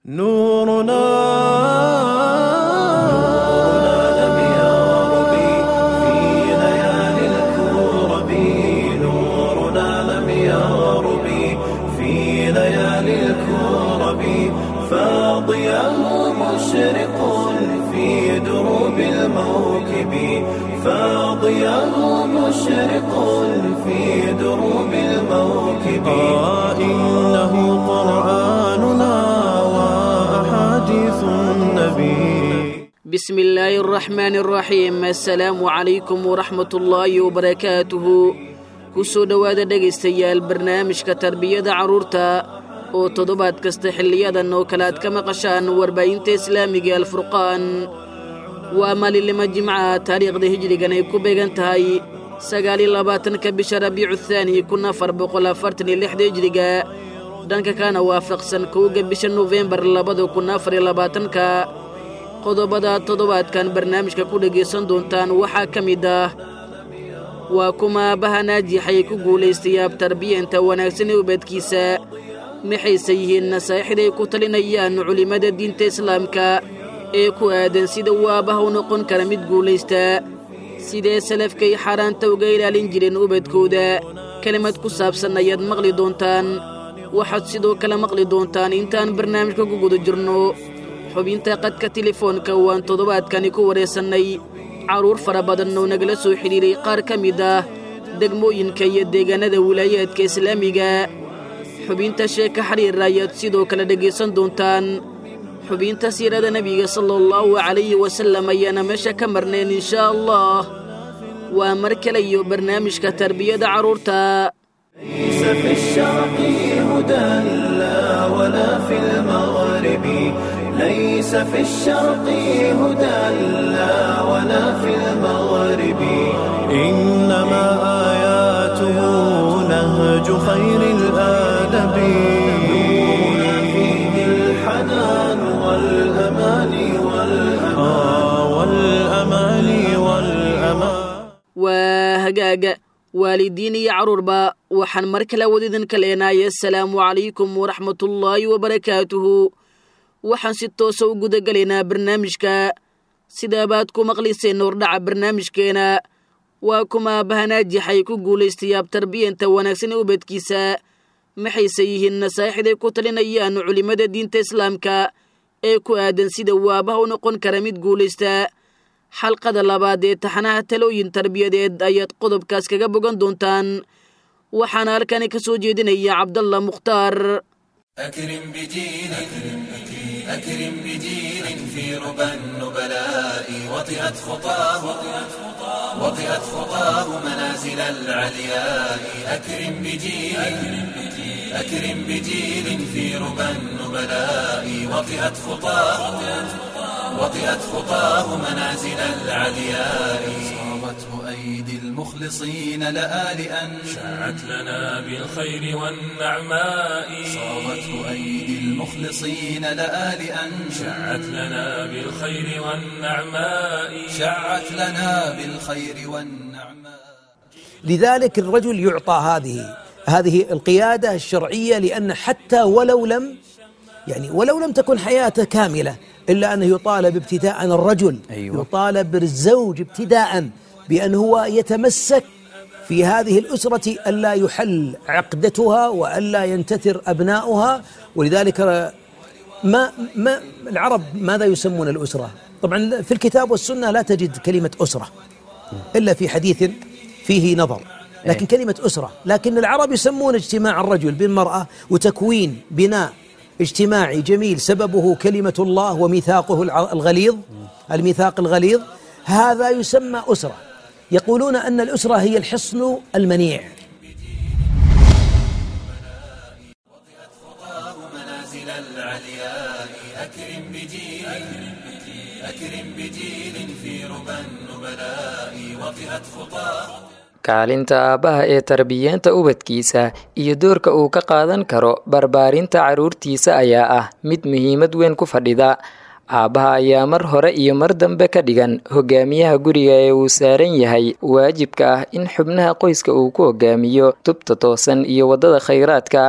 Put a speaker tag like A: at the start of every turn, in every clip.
A: نورنا لم يغرب في ليالي الكرب نورنا لم يغرب في ليالي الكرب فاضياه مشرق في دروب الموكب فاضياه مشرق في دروب الموكب آه إنه قرآننا وأحاديث النبي
B: بسم الله الرحمن الرحيم السلام عليكم ورحمة الله وبركاته kusoo dhowaada dhegaystayaal barnaamijka tarbiyada carruurta oo toddobaad kasta xilliyadan oo kale aad ka maqashaan warbaahinta islaamiga alfurqaan waa maalinlimo jimca taariikhda hijrigan ay ku beegan tahay sagaaliyo labaatanka bisha rabiicu thaani kun afar boqol afartan iyo lixda hijriga dhanka kana waafaqsan kowga bisha nofembar labada kun afar iyo labaatanka qodobada toddobaadkan barnaamijka ku dhegaysan doontaan waxaa ka mid ah waa kuma aabbaha naajixay ku guulaystay abtarbiyanta wanaagsan ee ubadkiisa maxayse yihiin nasaaixday ku talinayaan culimmada diinta islaamka ee ku aadan sida uu aabbaha u noqon kara mid guulaysta sidee salafkay xaaraanta uga ilaalin jireen ubadkooda kelimad ku saabsan ayaad maqli doontaan waxaad sidoo kale maqli doontaan intaan barnaamijka ku guda jirno xubinta qadka telefoonka waan toddobaadkani ku wareysannay carruur fara badan oo nagala soo xidhiiray qaar ka mid ah degmooyinka iyo deegaanada wilaayaadka islaamiga xubinta sheeka xiriir ayaad sidoo kale dhegaysan doontaan xubinta siirada nebiga sala allahu calayhi wasallam ayaana meesha ka marnayn inshaa allah waa mar kale iyo barnaamijka tarbiyada carruurta
A: ليس في الشرق هدى لا ولا في المغرب ليس في الشرق هدى لا ولا في المغرب إنما آياته نهج خير الآدب نورنا فيه الحنان والأمان والأمان والأمان والأمان
B: waa hagaaga waalidiin iyo carruurba waxaan mar kale wadidinka leenahay assalaamu calaykum waraxmatullaahi wabarakaatuhu waxaan si toosa u gudagelaynaa barnaamijka sidaabaad ku maqliseen hordhaca barnaamijkeena waa kuma aabbahanaajaxay ku guulaystay abtarbiyanta wanaagsan ee ubadkiisa maxayse yihiin nasaaixday ku talinayaan culimmada diinta islaamka ee ku aadan sida uu aabbaha u noqon kara mid guulaysta xalqada labaad ee taxanaha talooyin tarbiyadeed ayaad qodobkaas kaga bogan doontaan waxaana halkani ka soo jeedinaya cabdalla mukhtaar
C: أكرم بجيل أكرم بجيل في ربى النبلاء وطئت خطاه وطئت خطاه منازل العلياء أكرم بجيل أكرم بجيل في ربى النبلاء وطئت خطاه وطئت خطاه منازل العلياء صارته أيدي المخلصين لآلئا
D: شاعت لنا بالخير والنعماء
C: صارته أيدي المخلصين لآلئا
D: شاعت لنا بالخير والنعماء
C: شعت لنا بالخير والنعماء
E: لذلك الرجل يعطى هذه هذه القيادة الشرعية لأن حتى ولو لم يعني ولو لم تكن حياته كاملة إلا أنه يطالب ابتداء الرجل أيوة. يطالب الزوج ابتداء بأن هو يتمسك في هذه الأسرة ألا يحل عقدتها وألا ينتثر أبناؤها ولذلك ما ما العرب ماذا يسمون الأسرة؟ طبعا في الكتاب والسنة لا تجد كلمة أسرة إلا في حديث فيه نظر لكن كلمة أسرة لكن العرب يسمون اجتماع الرجل بالمرأة وتكوين بناء اجتماعي جميل سببه كلمة الله وميثاقه الغليظ الميثاق الغليظ هذا يسمى أسرة يقولون أن الأسرة هي الحصن المنيع
C: منازل العلياء أكرم بجيل أكرم بجيل في ربى النبلاء وطئت خطاه
F: kaalinta aabbaha ee tarbiyeenta ubadkiisa iyo doorka uu ka qaadan karo barbaarinta carruurtiisa ayaa ah mid muhiimad weyn ku fadhida aabbaha ayaa mar hore iyo mar dambe ka dhigan hogaamiyaha guriga ee uu saaran yahay waajibka ah in xubnaha qoyska uu ku hogaamiyo tubta toosan iyo waddada khayraadka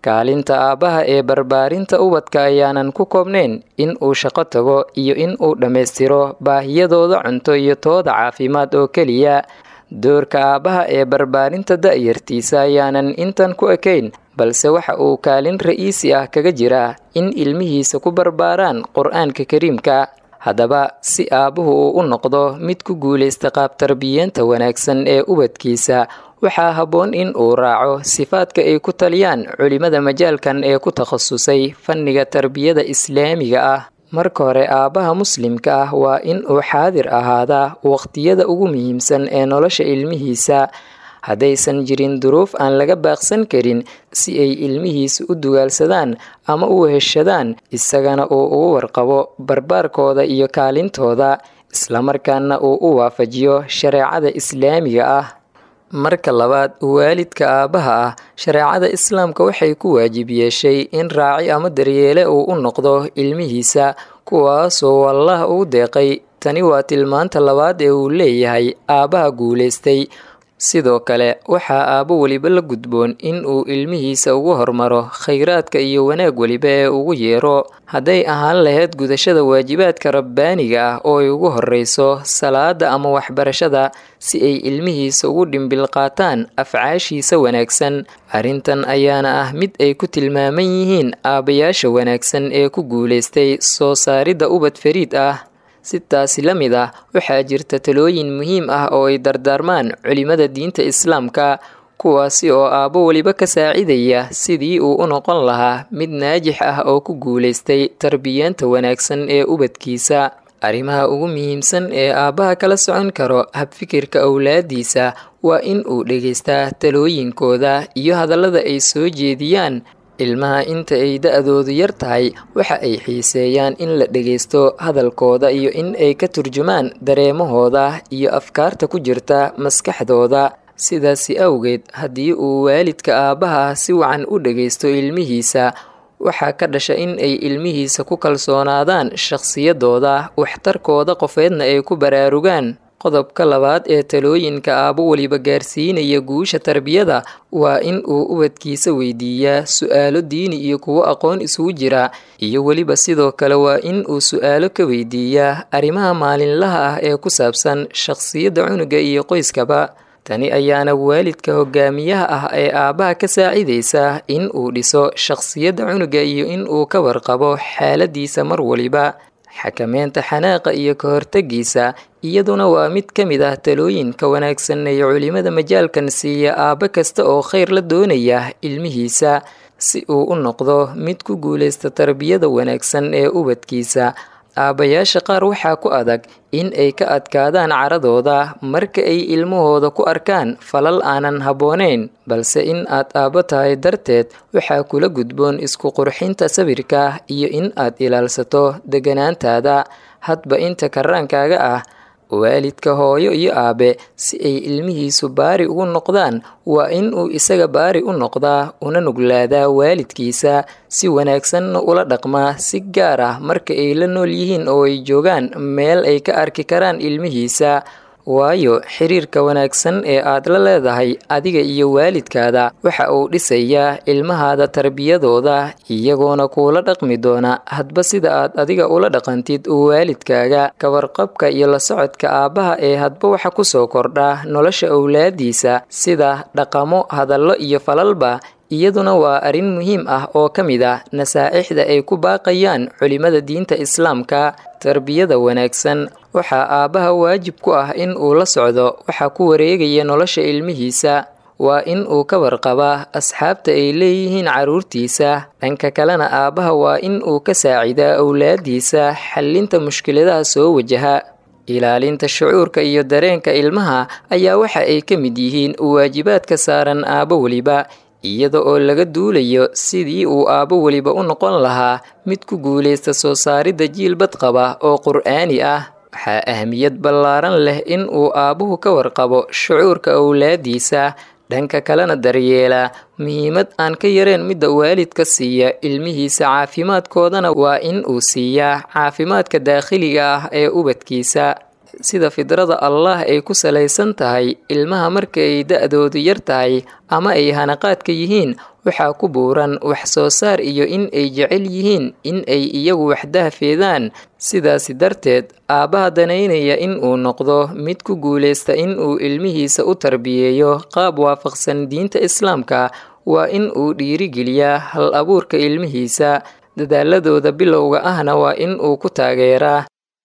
F: kaalinta aabbaha ee barbaarinta ubadka ayaanan ku koobnayn in uu shaqo tago iyo in uu dhammaystiro baahiyadooda cunto iyo tooda caafimaad oo keliya doorka aabbaha ee barbaarinta da'yartiisa ayaanan intan ku ekayn balse waxa uu kaalin ra'iisi ah kaga jiraa in ilmihiisa ku barbaaraan qur-aanka kariimka haddaba si aabbuhu uu u noqdo mid ku guulaysta qaab tarbiyeenta wanaagsan ee ubadkiisa waxaa habboon in uu raaco sifaadka ay ku taliyaan culimada majaalkan ee ku takhasusay fanniga tarbiyada islaamiga ah marka hore aabbaha muslimka ah waa in uu xaadir ahaadaa waqtiyada ugu muhiimsan ee nolosha ilmihiisa haddaysan jirin duruuf aan laga baaqsan karin si ay ilmihiisa u dugaalsadaan ama u heshadaan isagana uu ugu warqabo barbaarkooda iyo kaalintooda islamarkaana uu u waafajiyo shareecada islaamiga ah marka labaad waalidka aabbaha ah shareecada islaamka waxay ku waajib yeeshay in raaci ama daryeele uu u noqdo ilmihiisa kuwaasoo wallah uu deeqay tani waa tilmaanta labaad ee uu leeyahay aabbaha guulaystay sidoo kale waxaa aabbo weliba la gudboon in uu ilmihiisa ugu hormaro khayraadka iyo wanaag weliba ee ugu yeero hadday ahaan lahayd gudashada waajibaadka rabbaaniga ah oo ay ugu horreyso salaada ama waxbarashada si ay ilmihiisa ugu dhimbil qaataan afcaashiisa wanaagsan arrintan ayaana ah mid ay ku tilmaaman yihiin aabbayaasha wanaagsan ee ku guulaystay soo saaridda ubad fariid ah si taasi la mid ah waxaa jirta talooyin muhiim ah oo ay dardaarmaan culimada diinta islaamka kuwaasi oo aabbo weliba ka saacidaya sidii uu u noqon lahaa mid naajix ah oo ku guulaystay tarbiyeenta wanaagsan ee ubadkiisa arrimaha ugu muhiimsan ee aabbaha kala socon karo habfikirka owlaadiisa waa in uu dhegaystaa talooyinkooda iyo hadallada ay soo jeediyaan ilmaha inta ay da-doodu yar tahay waxa ay xiiseeyaan in la dhegaysto hadalkooda iyo in ay ka turjumaan dareemahooda iyo afkaarta ku jirta maskaxdooda sidaasi awgeed haddii uu waalidka aabbaha si wacan u dhegaysto ilmihiisa waxaa ka dhasha in ay ilmihiisa ku kalsoonaadaan shakhsiyadooda waxtarkooda qofeedna ay ku baraarugaan qodobka labaad ee talooyinka aabbo weliba gaarsiinaya guusha tarbiyada waa in uu ubadkiisa weydiiyaa su-aalo diini iyo kuwo aqoon isugu jira iyo weliba sidoo kale waa in uu su-aalo ka weydiiyaa arrimaha maalinlaha ah ee ku saabsan shakhsiyadda cunuga iyo qoyskaba tani ayaana waalidka hogaamiyaha ah ee aabbaha ka saacidaysa in uu dhiso shakhsiyadda cunuga iyo in uu ka warqabo xaaladiisa mar waliba xakameynta xanaaqa iyo ka hortagiisa iyaduna waa mid ka mid ah talooyinka wanaagsan ee culimada majaalkan siiya aabbo kasta oo khayr la doonaya ilmihiisa si uu u noqdo mid ku guulaysta tarbiyada wanaagsan ee ubadkiisa aabbayaasha qaar waxaa ku adag in ay ka adkaadaan caradooda marka ay ilmahooda ku arkaan falal aanan habboonayn balse in aad aabbo tahay darteed waxaa kula gudboon isku qurxinta sawirka iyo in aad ilaalsato deganaantaada hadba inta karaankaaga ah waalidka hooyo iyo aabe si ay ilmihiisu baari ugu noqdaan waa in uu isaga baari u noqdaa una nuglaadaa waalidkiisa si wanaagsanna ula dhaqmaa si gaar ah marka ay la nool yihiin oo ay joogaan meel ay ka arki karaan ilmihiisa waayo xiriirka wanaagsan ee aad la leedahay adiga iyo waalidkaada waxa uu dhisayaa ilmahaada tarbiyadooda iyagoona kuula dhaqmi doona hadba sida aad adiga ula dhaqantid waalidkaaga kawarqabka iyo la socodka aabbaha ee hadba waxa kusoo kordha nolosha owlaadiisa sida dhaqamo hadallo iyo falalba iyaduna waa arrin muhiim ah oo ka mid ah nasaa'ixda ay ku baaqayaan culimada diinta islaamka tarbiyada wanaagsan waxaa aabbaha waajib ku ah in uu la socdo waxa ku wareegaya nolosha ilmihiisa waa in uu ka warqabaa asxaabta ay leeyihiin carruurtiisa dhanka kalena aabbaha waa in uu ka saacidaa owlaadiisa xallinta mushkiladaha soo wajaha ilaalinta shucuurka iyo dareenka ilmaha ayaa waxa ay ka mid yihiin waajibaadka saaran aabbo weliba iyada oo laga duulayo sidii uu aabbo weliba u noqon lahaa mid ku guulaysta soo saaridda jiil badqaba oo qur'aani ah waxaa ahmiyad ballaaran leh in uu aabbuhu ka warqabo shucuurka owlaadiisa dhanka kalena daryeela muhiimad aan ka yareen midda waalidka siiya ilmihiisa caafimaadkoodana waa in uu siiyaa caafimaadka daakhiliga ah ee ubadkiisa sida fidrada allah ay ku salaysan tahay ilmaha marka ay da-doodu yar tahay ama ay hanaqaadka yihiin waxaa ku buuran wax soo saar iyo in ay jecel yihiin in ay iyagu waxdahfeedaan sidaasi darteed aabbaha danaynaya in uu noqdo mid ku guulaysta in uu ilmihiisa u tarbiyeeyo qaab waafaqsan diinta islaamka waa in uu dhiirigeliyaa hal abuurka ilmihiisa dadaaladooda bilowga ahna waa in uu ku taageeraa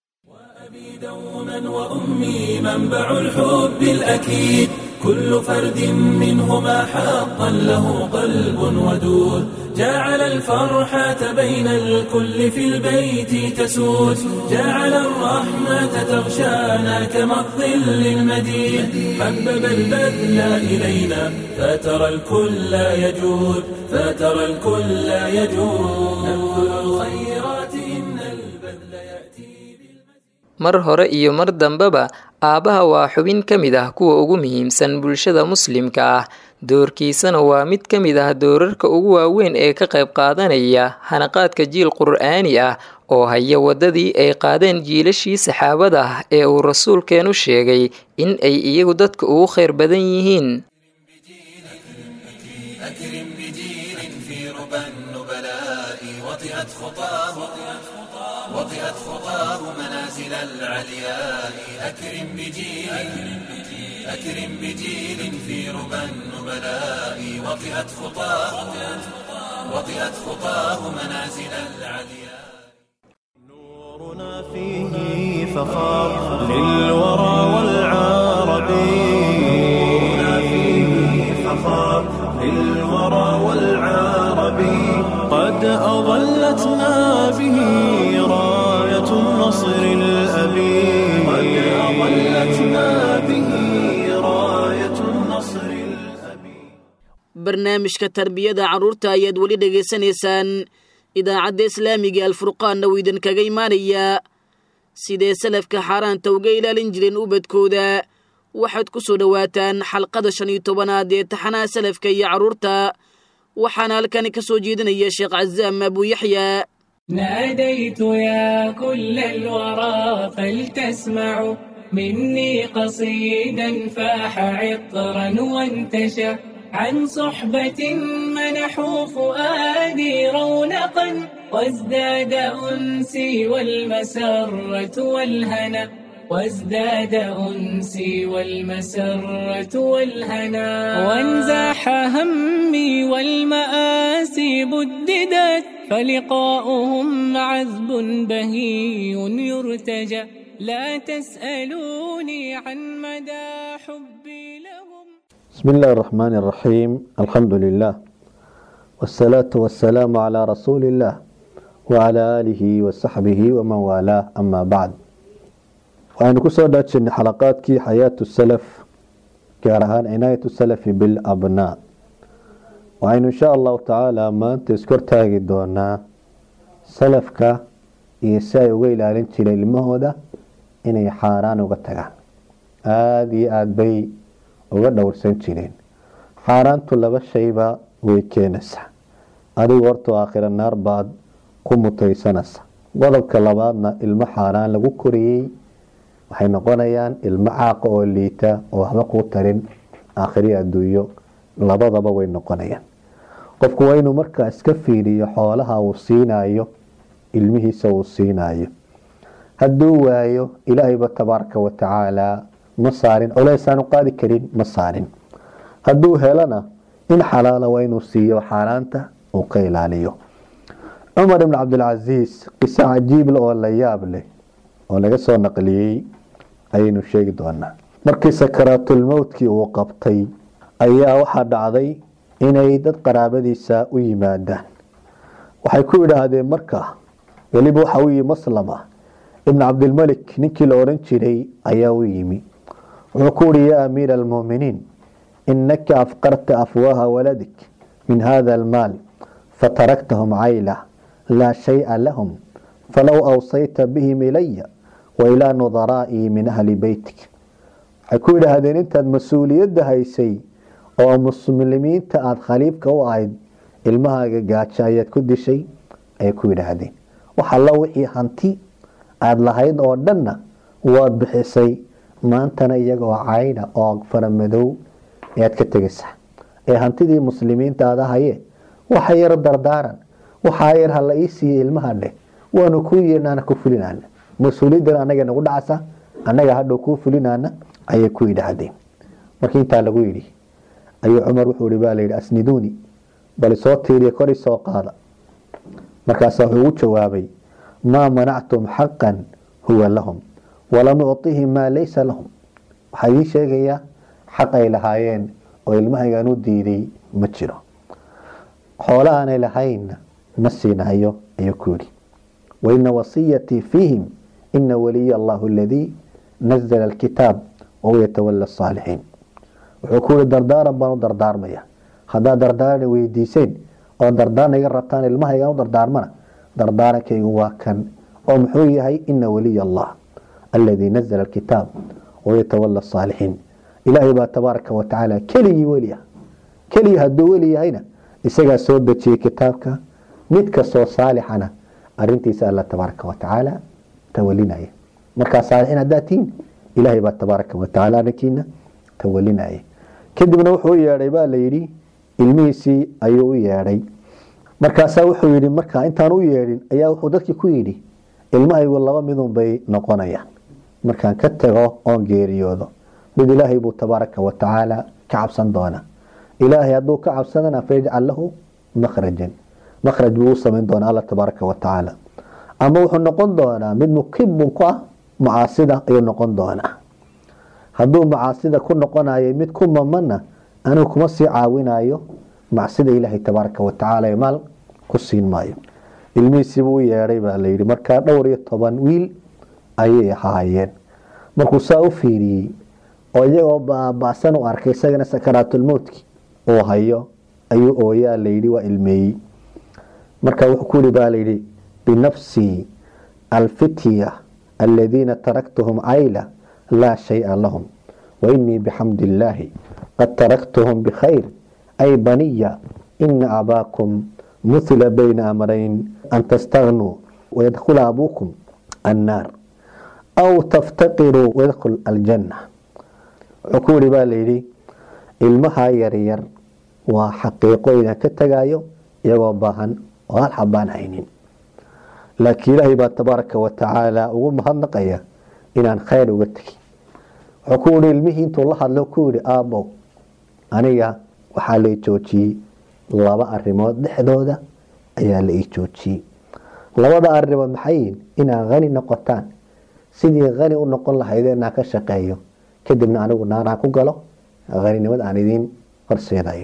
C: وأمي منبع الحب الأكيد كل فرد منهما حقا له قلب ودود جعل الفرحة بين الكل في البيت تسود جعل الرحمة تغشانا كما الظل المديد حبب البذل إلينا فترى الكل يجود فترى الكل يجود نبذل الخيرات إن البذل يأتي
F: mar hore iyo mar dambeba aabbaha waa xubin ka mid ah kuwa ugu muhiimsan bulshada muslimka ah doorkiisana waa mid ka mid ah doorarka ugu waaweyn ee ka qayb qaadanaya hanaqaadka jiil qur'aani ah oo haya waddadii ay qaadeen jiilashii saxaabada ah ee uu rasuulkeenu sheegay in ay iyagu dadka ugu khayr badan yihiin
C: أكرم بجيل في ربى النبلاء وطئت خطاه وطئت خطاه منازل العلياء أكرم بجيل أكرم بجيل في ربى النبلاء وطئت خطاه وطئت خطاه منازل العلياء
A: نورنا فيه فخار للورى والعرب نورنا فيه فخار للورى والعرب قد أظلتنا به راية النصر الأبي قد أظلتنا به راية النصر الأبي
B: barnaamijka tarbiyada carruurta ayaad weli dhegaysanaysaan idaacadda islaamiga alfurqaanna wuu idinkaga imaanayaa sidee salafka xaaraanta uga ilaalin jireen ubadkooda waxaad ku soo dhowaataan xalqada shan iyo tobanaad ee taxanaha salafka iyo carruurta waxaana halkani ka soo jeedinaya sheekh cazaam abuuyaxyaa
G: ناديت يا كل الورى فلتسمعوا مني قصيدا فاح عطرا وانتشى عن صحبة منحوا فؤادي رونقا وازداد أنسي والمسرة والهنا وازداد أنسي والمسرة والهنا وانزاح همي والمآسي بددت فلقاؤهم عذب بهي يرتجى لا تسألوني عن مدى حبي لهم
H: بسم الله الرحمن الرحيم الحمد لله والصلاة والسلام على رسول الله وعلى آله وصحبه ومن والاه أما بعد waxaynu kusoo dhaajinay xalaqaadkii xayaatu salaf gaar ahaan cinaayatu salafi bilabnaa waxaynu insha allahu tacaala maanta iskortaagi doonaa salafka iyo si ay uga ilaalin jireen ilmahooda inay xaaraan uga tagaan aada iyo aada bay uga dhowrsan jireen xaaraantu laba shayba way keenaysaa adigu horta aakhira naar baad ku mutaysanaysa qodobka labaadna ilmo xaaraan lagu koriyey waxay noqonayaan ilmo caaqa oo liita oo waxba kuu tarin aakhiri adduunyo labadaba way noqonayaan qofku waa inuu markaa iska fiiriyo xoolaha uu siinayo ilmihiisa uu siinayo hadduu waayo ilaahayba tabaaraka watacaala ma saarin culeysaanu qaadi karin ma saarin hadduu helana in xalaala waa inuu siiyo xaaraanta uu ka ilaaliyo cumar ibn cabdilcasiis qiso cajiible oo la yaab leh oo laga soo naqliyey ayaynu sheegi doonaa markii sakaraatulmowtkii uu qabtay ayaa waxaa dhacday inay dad qaraabadiisa u yimaadaan waxay ku idhaahdeen markaa weliba waxa u yimi maslama ibn cabdilmalik ninkii la odhan jiray ayaa u yimi wuxuu ku uhi yaa amiira almuuminiin inaka afqarta afwaaha waladik min hada almaal fataraktahum cayla laa shaya lahum falow awsayta bihim ilaya wailaa nudaraa'ii min ahli beytik waxay ku yidhaahdeen intaad mas-uuliyadda haysay oo muslimiinta aada khaliifka u ahayd ilmahaaga gaajo ayaad ku dishay ayay ku yidhaahdeen wax alla wixii hanti aada lahayd oo dhanna waad bixisay maantana iyagoo caydha oo faramadow ayaad ka tegaysaa ee hantidii muslimiinta aada haye waxa yar dardaaran waxaa yar hala ii siiye ilmaha dheh waanu kuu yeernaana ku fulinaana mas-uuliyadan anaga nagu dhacsa annaga hadhow kuu fulinaana ayay ku yidhaahdeen markii intaa lagu yidhi ayuu cumar wuxuu ihi baa layidhi asniduuni bal isoo tiiriya kor isoo qaada markaasaa wuxuu ugu jawaabay maa manactum xaqan huwa lahum walam ucطihim maa laysa lahum waxaa idiin sheegayaa xaq ay lahaayeen oo ilmahaygaan u diiday ma jiro xoolo aanay lahaynna ma siinahayo ayuu ku yidhi waina wasiyatii fiihim ina waliya allahu aladii nazla alkitaab wahuwa yatawala asaalixiin wuxuu ku yihi dardaaran baan u dardaarmaya haddaad dardaaran weydiiseen oo dardaaran iga rabtaan ilmahaygaan u dardaarmana dardaarankaygu waa kan oo muxuu yahay ina waliya allah aladii nazla alkitaab wahuwa yatawala asaalixiin ilaahay baa tabaaraka watacaala keligii weli ah keligii hadduu weli yahayna isagaa soo dejiyey kitaabka mid kastoo saalixana arintiisa alla tabaaraka watacaala tawalinaya markaa saalixiin haddaad tihiin ilaahay baa tabaaraka watacaala arrinkiina tawalinaya kadibna wuxuu u yeedhay baa layidhi ilmihiisii ayuu u yeedhay markaasaa wuxuu yidhi markaa intaan u yeedhin ayaa wuxuu dadkii ku yidhi ilmahaygu laba midun bay noqonayaan markaan ka tago oon geeriyoodo mid ilaahay buu tabaaraka watacaala ka cabsan doonaa ilaahay hadduu ka cabsadana fayajcal lahu makhrajan makhraj buu u samayn doonaa alla tabaaraka watacaala ama wuxuu noqon doonaa mid mukibun ku ah macaasida ayuu noqon doonaa hadduu macaasida ku noqonayo mid ku mamana anigu kuma sii caawinayo macsida ilaahay tabaaraka watacaala ee maal ku siin maayo ilmihiisiibuu u yeedhay baa layidhi markaa dhowr iyo toban wiil ayay ahaayeen markuu saa u fiiriyey oo iyagoo baaba'san u arkay isagana sakaraatulmowtki uu hayo ayuu ooyaa layidhi waa ilmeeyey marka wuxuu ku yihi baa layidhi binafsii alfitya aladiina taraktuhum cayla laa shaya lahum wainii bixamdi illaahi qad taraktuhum bikhayr ay baniya ina abaakum muhila bayna amrayn an tastagnuu wayadkhula abuukum annaar aw taftaqiruu wayadkhul aljanna wuxuu ku yihi baa layidhi ilmaha yaryar waa xaqiiqo inaan ka tagayo iyagoo baahan oo hal xabaan haynin laakiin ilaahay baa tabaaraka watacaala ugu mahadnaqaya inaan khayr uga tegin wuxuu ku yihi ilmihii intuu la hadlo ku yihi aabbow aniga waxaa la i joojiyey laba arimood dhexdooda ayaa la ii joojiyey labada arimood maxay yihin inaad hani noqotaan sidii hani u noqon lahaydeen aan ka shaqeeyo kadibna anigu naaraan ku galo haninimad aan idiin horseedayo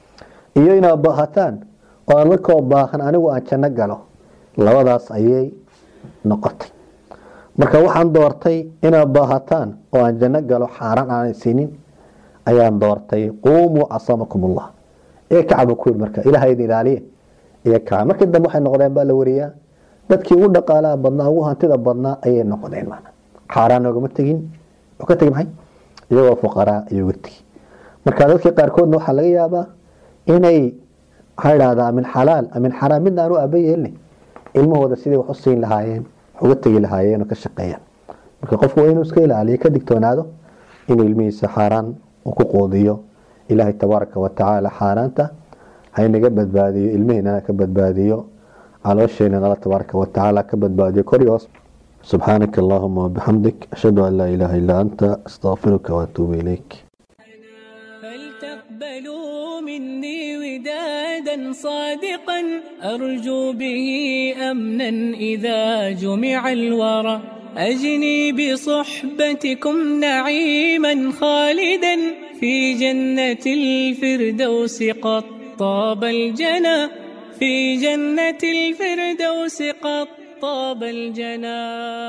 H: iyo inaad baahataan oo adakoo baahan anigu aan janno galo labadaas ayay noqotay marka waxaan doortay inaad baahataan oo aan janno galo xaaraan aanay siinin ayaan doortay quumuu casamakum ullah ee kacba ku yidhi marka ilaha idin ilaaliye iyo kaca markii dambe waxay noqdeen baa la wariyaa dadkii ugu dhaqaalaha badnaa ugu hantida badnaa ayay noqdeen maana xaaraan noogama tegin wuxuu ka tegi maxay iyagoo fuqaraa ayuu ga tegi marka dadkii qaarkoodna waxaa laga yaabaa inay waxaa idhahdaa min xalaal min xaraam midna aan u aaba yeelin ilmahooda sidii wax u siin lahaayeen wax uga tegi lahaayeen oo ka shaqeeyaan marka qofku waa inuu iska ilaaliyo ka digtoonaado inuu ilmihiisa xaaraan uu ku quudiyo ilaahay tabaaraka watacaala xaaraanta haynaga badbaadiyo ilmihiinana ka badbaadiyo caloosheenan alla tabaaraka watacaala ka badbaadiyo kor iyo hoos subxaanaka allahuma wabixamdik ashhadu an laa ilaaha illaa anta astaqfiruka waatuubu ilayk
G: فلتقبلوا مني ودادا صادقا أرجو به أمنا إذا جمع الورى أجني بصحبتكم نعيما خالدا في جنة الفردوس قد طاب الجنى في جنة الفردوس قد طاب الجنى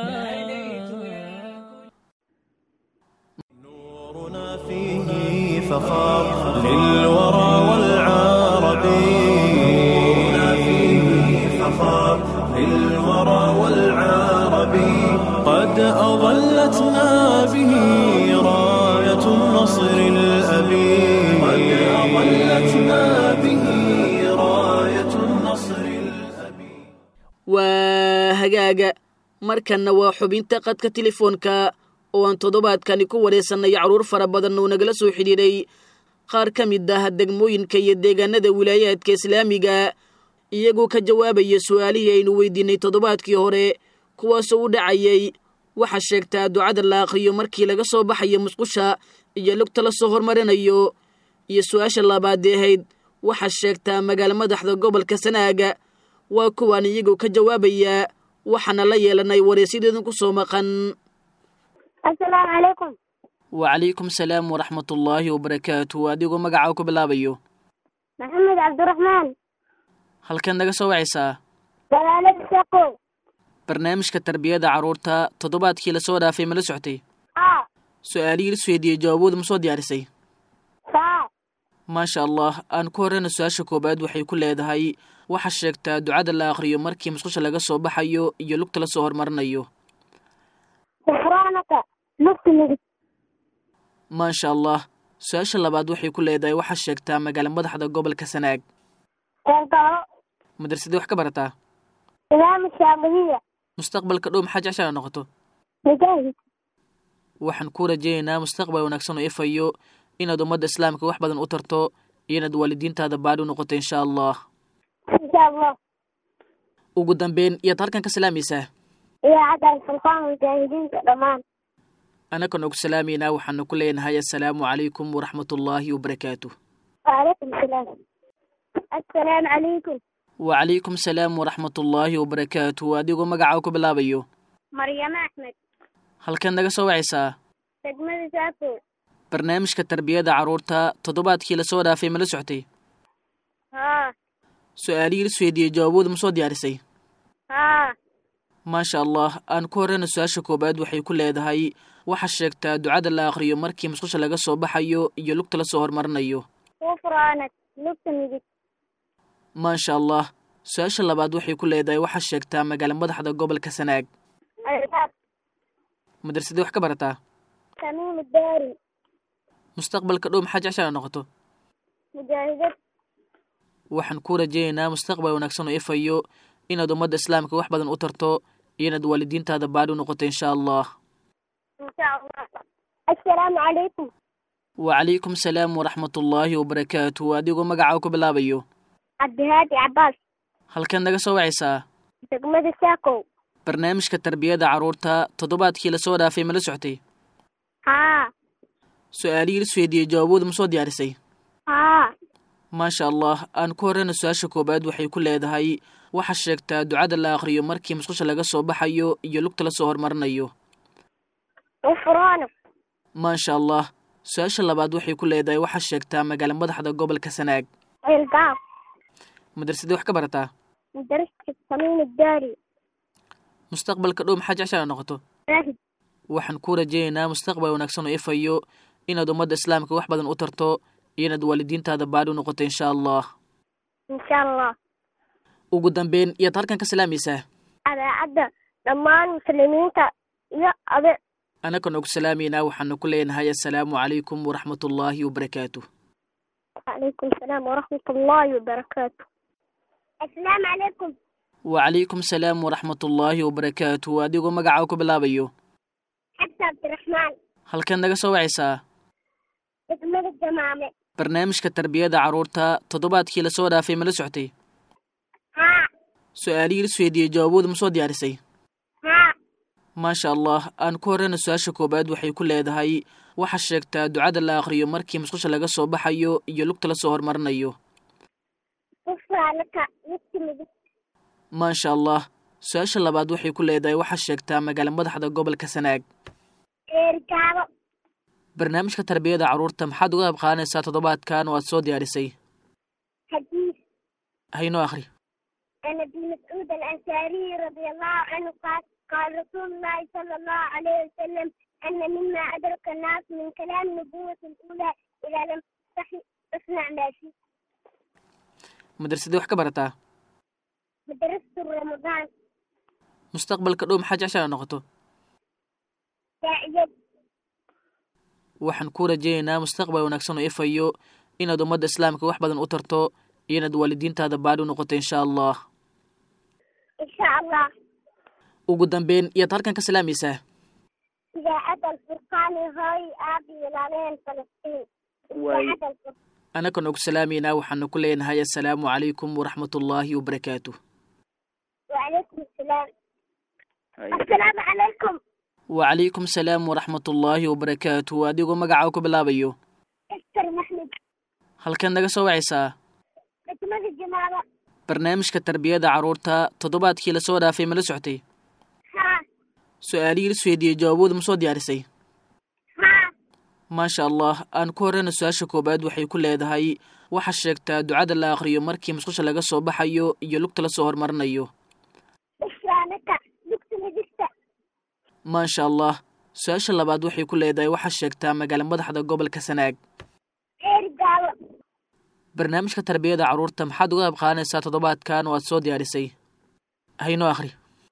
A: نورنا فيه فخار للورى والعرب نورنا فيه فخار للورى والعرب قد أظلتنا به راية النصر الأبي قد أظلتنا به راية النصر الأبي
B: waa hagaaga markanna waa xubinta qadka telefoonka oo aan toddobaadkani ku wareysannay carruur fara badan oo nagala soo xidhiidhay qaar ka mid ah degmooyinka iyo deegaanada wilaayaadka islaamiga iyagoo ka jawaabaya su'aalihii aynu weydiinay toddobaadkii hore kuwaasoo u dhacayay waxaa sheegtaa ducada la akhriyo markii laga soo baxayo musqusha iyo lugta la soo hormarinayo iyo su-aasha labaadee ahayd waxaa sheegtaa magaalo madaxda gobolka sanaaga waa kuwaan iyagoo ka jawaabaya waxaana la yeelanay wareysyadoodan ku soo maqan
I: asalaamu calaykum
B: wacalaykum salaam waraxmatullaahi wabarakaatu adigoo magacaa ku bilaabayo
I: maxamed cabdiraxmaan
B: halkan naga soo wacaysaa
I: dalaalada shaqow
B: barnaamijka tarbiyada carruurta toddobaadkii lasoo dhaafay ma la soctay
I: haa
B: su-aalihii la isweydiiyey jawaabooda ma soo diyaarisay
I: haa
B: maasha allah aan ku horreyna su-aasha koowaad waxay ku leedahay waxaa sheegtaa ducada la akhriyo markii musqusha laga soo baxayo iyo lugta la soo hormarinayo
I: gufraanaka lugta midig
B: maasha allah su-aasha labaad waxay ku leedahay waxaa sheegtaa magaalo madaxda gobolka sanaag
I: eelgaalo
B: madrasadii wax ka barataa
I: imaam shaamidiya
B: mustaqbalka dhow maxaa jeceshaa noqoto
I: mujaahid
B: waxaan kuu rajaynaynaa mustaqbal wanaagsan oo ifayo inaad ummadda islaamka wax badan u tarto iyo inaad waalidiintaada baadhi u noqoto insha allah
I: insha allah
B: ugu dambeyn iyaad halkan ka salaamaysaa
I: idaacadda sulfaan mujaahidiinta dhammaan
B: annakan ugu salaamaynaa waxaanu ku leenahay assalaamu calaykum waraxmatullaahi wabarakaatu
I: waalaykum salaam assalaamu calaykum
B: wacalaykum salaam waraxmatullaahi wabarakaatu adigoo magacaa ku bilaabayo
I: maryamo axmed
B: halkan naga soo wacaysaa
I: degmada saako
B: barnaamijka tarbiyada carruurta toddobaadkii lasoo dhaafay ma la soctay
I: haa
B: su-aalihii la isweydiiyey jawaabooda ma soo diyaarisay
I: haa
B: maasha allah aan ku horreyna su-aasha koowaad waxay ku leedahay waxaa sheegtaa ducada la akhriyo markii musqusha laga soo baxayo iyo lugta la soo hormarinayo
I: gufraanag lugta midig
B: maasha allah su-aasha labaad waxay ku leedahay waxaa sheegtaa magaalo madaxda gobolka sanaag
I: albaab
B: madrasadii wax ka barataa
I: tamiim daari
B: mustaqbalka dhow maxaa jeceshaa noqoto
I: mujaahidad
B: waxaan kuu rajaynaynaa mustaqbal wanaagsan oo ifayo inaad ummadda islaamka wax badan u tarto iyo inaad waalidiintaada baadhi u noqoto insha allah
I: insha allah assalaamu calaykum
B: wacalaykum salaam waraxmatullaahi wabarakaatu adigoo magacaa ku bilaabayo
I: cabdihaadi cabaas
B: halkan naga soo wacaysaa
I: degmada saakow
B: barnaamijka tarbiyada carruurta toddobaadkii lasoo dhaafay ma la soctay
I: haa
B: su-aalihii la isweydiiyey jawaabooda ma soo diyaarisay
I: haa
B: maasha allah aan ku horreyna su-aasha koowaad waxay ku leedahay waxaa sheegtaa ducada la akhriyo markii musqusha laga soo baxayo iyo lugta la soo hormarinayo
I: gufraanag
B: maasha allah su-aasha labaad waxay ku leedahay waxaa sheegtaa magaalo madaxda gobolka sanaag
I: eelgaab
B: madrasadii wax ka barataa
I: madrasada tamiim daari
B: mustaqbalka dhow maxaa jeceshaa noqoto
I: mujaahid
B: waxaan kuu rajaynaynaa mustaqbal wanaagsan oo ifayo inaad ummadda islaamka wax badan u tarto iyo inaad waalidiintaada baadhi u noqoto insha allah
I: insha allah
B: ugu dambeyn iyaad halkan ka salaamaysaa
I: idaacadda dhammaan muslimiinta iyo ade
B: annakan ugu salaamaynaa waxaanu ku leenahay assalaamu calaykum waraxmatullaahi wabarakaatu
I: وعليكم السلام ورحمة الله وبركاته السلام عليكم
B: wacalaykum salaam waraxmatullaahi wabarakaatu adigoo magacaa ku bilaabayo
I: حتى عبد الرحمن
B: halkan naga soo wacaysaa
I: اسمه الجمامة
B: barnaamijka tarbiyada carruurta toddobaadkii lasoo dhaafay ma la soctay
I: ها
B: su-aalihii la isweydiiyey jawaabooda ma soo diyaarisay
I: ها
B: maasha allah aan ku horreyna su-aasha koowaad waxay ku leedahay waxaa sheegtaa ducada la akhriyo markii musqusha laga soo baxayo iyo lugta la soo hormarinayo
I: قصة لك نكتب
B: maasha allah su-aasha labaad waxay ku leedahay waxaa sheegtaa magaalo madaxda gobolka sanaag
I: إركابة
B: barnaamijka tarbiyada carruurta maxaad uga qayb qaadanaysaa toddobaadkan oo aad soo diyaarisay
I: حديث
B: haynoo akhri
I: عن ابن مسعود الأنصاري رضي الله عنه قال قال رسول الله صلى الله عليه وسلم أن مما أدرك الناس من كلام النبوة الأولى إذا لم تستحي اصنع ما شئت
B: madrasadii wax ka barataa
I: مدرسة رمضان
B: mustaqbalka dhow maxaa jeceshaa noqoto
I: داعية
B: waxaan kuu rajaynaynaa mustaqbal wanaagsan oo ifayo inaad ummadda islaamka wax badan u tarto iyo inaad waalidiintaada baadhi u noqoto insha allah
I: إن شاء الله
B: ugu dambeyn iyaad halkan ka salaamaysaa
I: idaacadda alfurqaani hooy aabi ilaaleen falastiin idaacadda alfurqaan
B: annakan og salaamaynaa waxaanu ku leenahay assalaamu calaykum waraxmatullaahi wabarakaatu
I: وعليكم السلام السلام عليكم
B: wacalaykum salaam waraxmatullaahi wabarakaatu adigoo magacaa ku bilaabayo
I: استر محمد
B: halkan naga soo wacaysaa
I: خدمة الجماعة
B: barnaamijka tarbiyada carruurta toddobaadkii lasoo dhaafay ma la soctay
I: ها
B: su-aalihii la isweydiiyey jawaabooda ma soo diyaarisay
I: ها
B: maasha allah aan ku horreyna su-aasha koowaad waxay ku leedahay waxaa sheegtaa ducada la akhriyo markii musqusha laga soo baxayo iyo lugta la soo hormarinayo
I: بشرانك دكتور دكتور
B: maasha allah su-aasha labaad waxay ku leedahay waxaa sheegtaa magaala madaxda gobolka sanaag
I: غير قالوا
B: barnaamijka tarbiyada carruurta maxaad uga qayb qaadanaysaa toddobaadkan oo aad soo diyaarisay haynoo akhri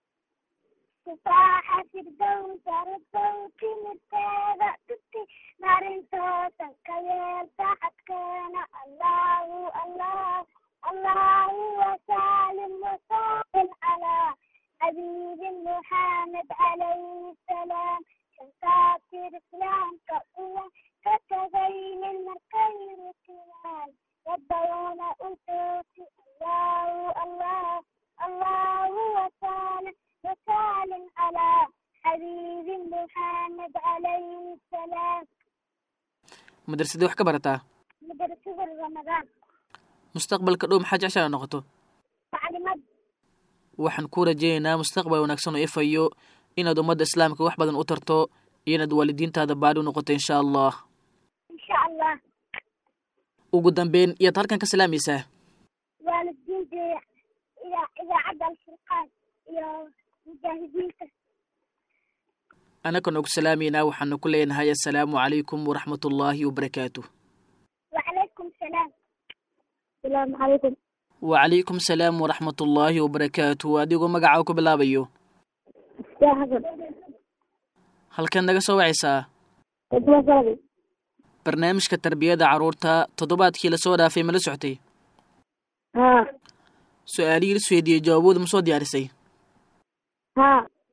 I: تفاحة في الدوس الصوت مرتادة تبكي نار صوتا كيال تحت كان الله الله الله وسالم وسالم على حبيب محمد عليه السلام كان كافر اسلام كأوة كتبين المركين كمان يبدون أسوتي الله الله الله وسالم وسالم على حبيب محمد عليه السلام
B: madrasadii wax ka barataa
I: مدرسة رمضان
B: mustaqbalka dhow maxaa jeceshaa noqoto
I: تعليمات
B: waxaan kuu rajaynaynaa mustaqbal wanaagsan oo ifayo inaad ummadda islaamka wax badan u tarto iyo inaad waalidiintaada baadhi u noqoto insha allah
I: إن شاء الله
B: ugu dambeyn iyaad halkan ka salaamaysaa
I: والدين إذا إذا عدى الفرقان يا مجاهدين
B: annakan og salaamaynaa waxaanu ku leenahay assalaamu calaykum waraxmatullaahi wabarakaatu
I: وعليكم السلام السلام عليكم
B: wacalaykum salaam waraxmatullaahi wabarakaatu adigoo magacaa ku bilaabayo
I: يا حسن
B: halkan naga soo wacaysaa
I: خدمة صلبي
B: barnaamijka tarbiyada carruurta toddobaadkii lasoo dhaafay ma la soctay
I: ها
B: su-aalihii la isweydiiyey jawaabooda ma soo diyaarisay
I: ها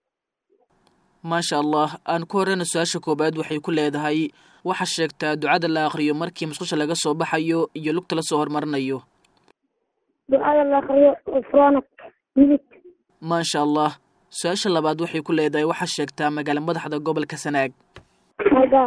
B: maasha allah aan ku horreyna su-aasha koowaad waxay ku leedahay waxaa sheegtaa ducada la akhriyo markii musqusha laga soo baxayo iyo lugta la soo hormarinayo
I: دعاء الله خير غفرانك ملك
B: maasha allah su-aasha labaad waxay ku leedahay waxaa sheegtaa magaala madaxda gobolka sanaag
I: هذا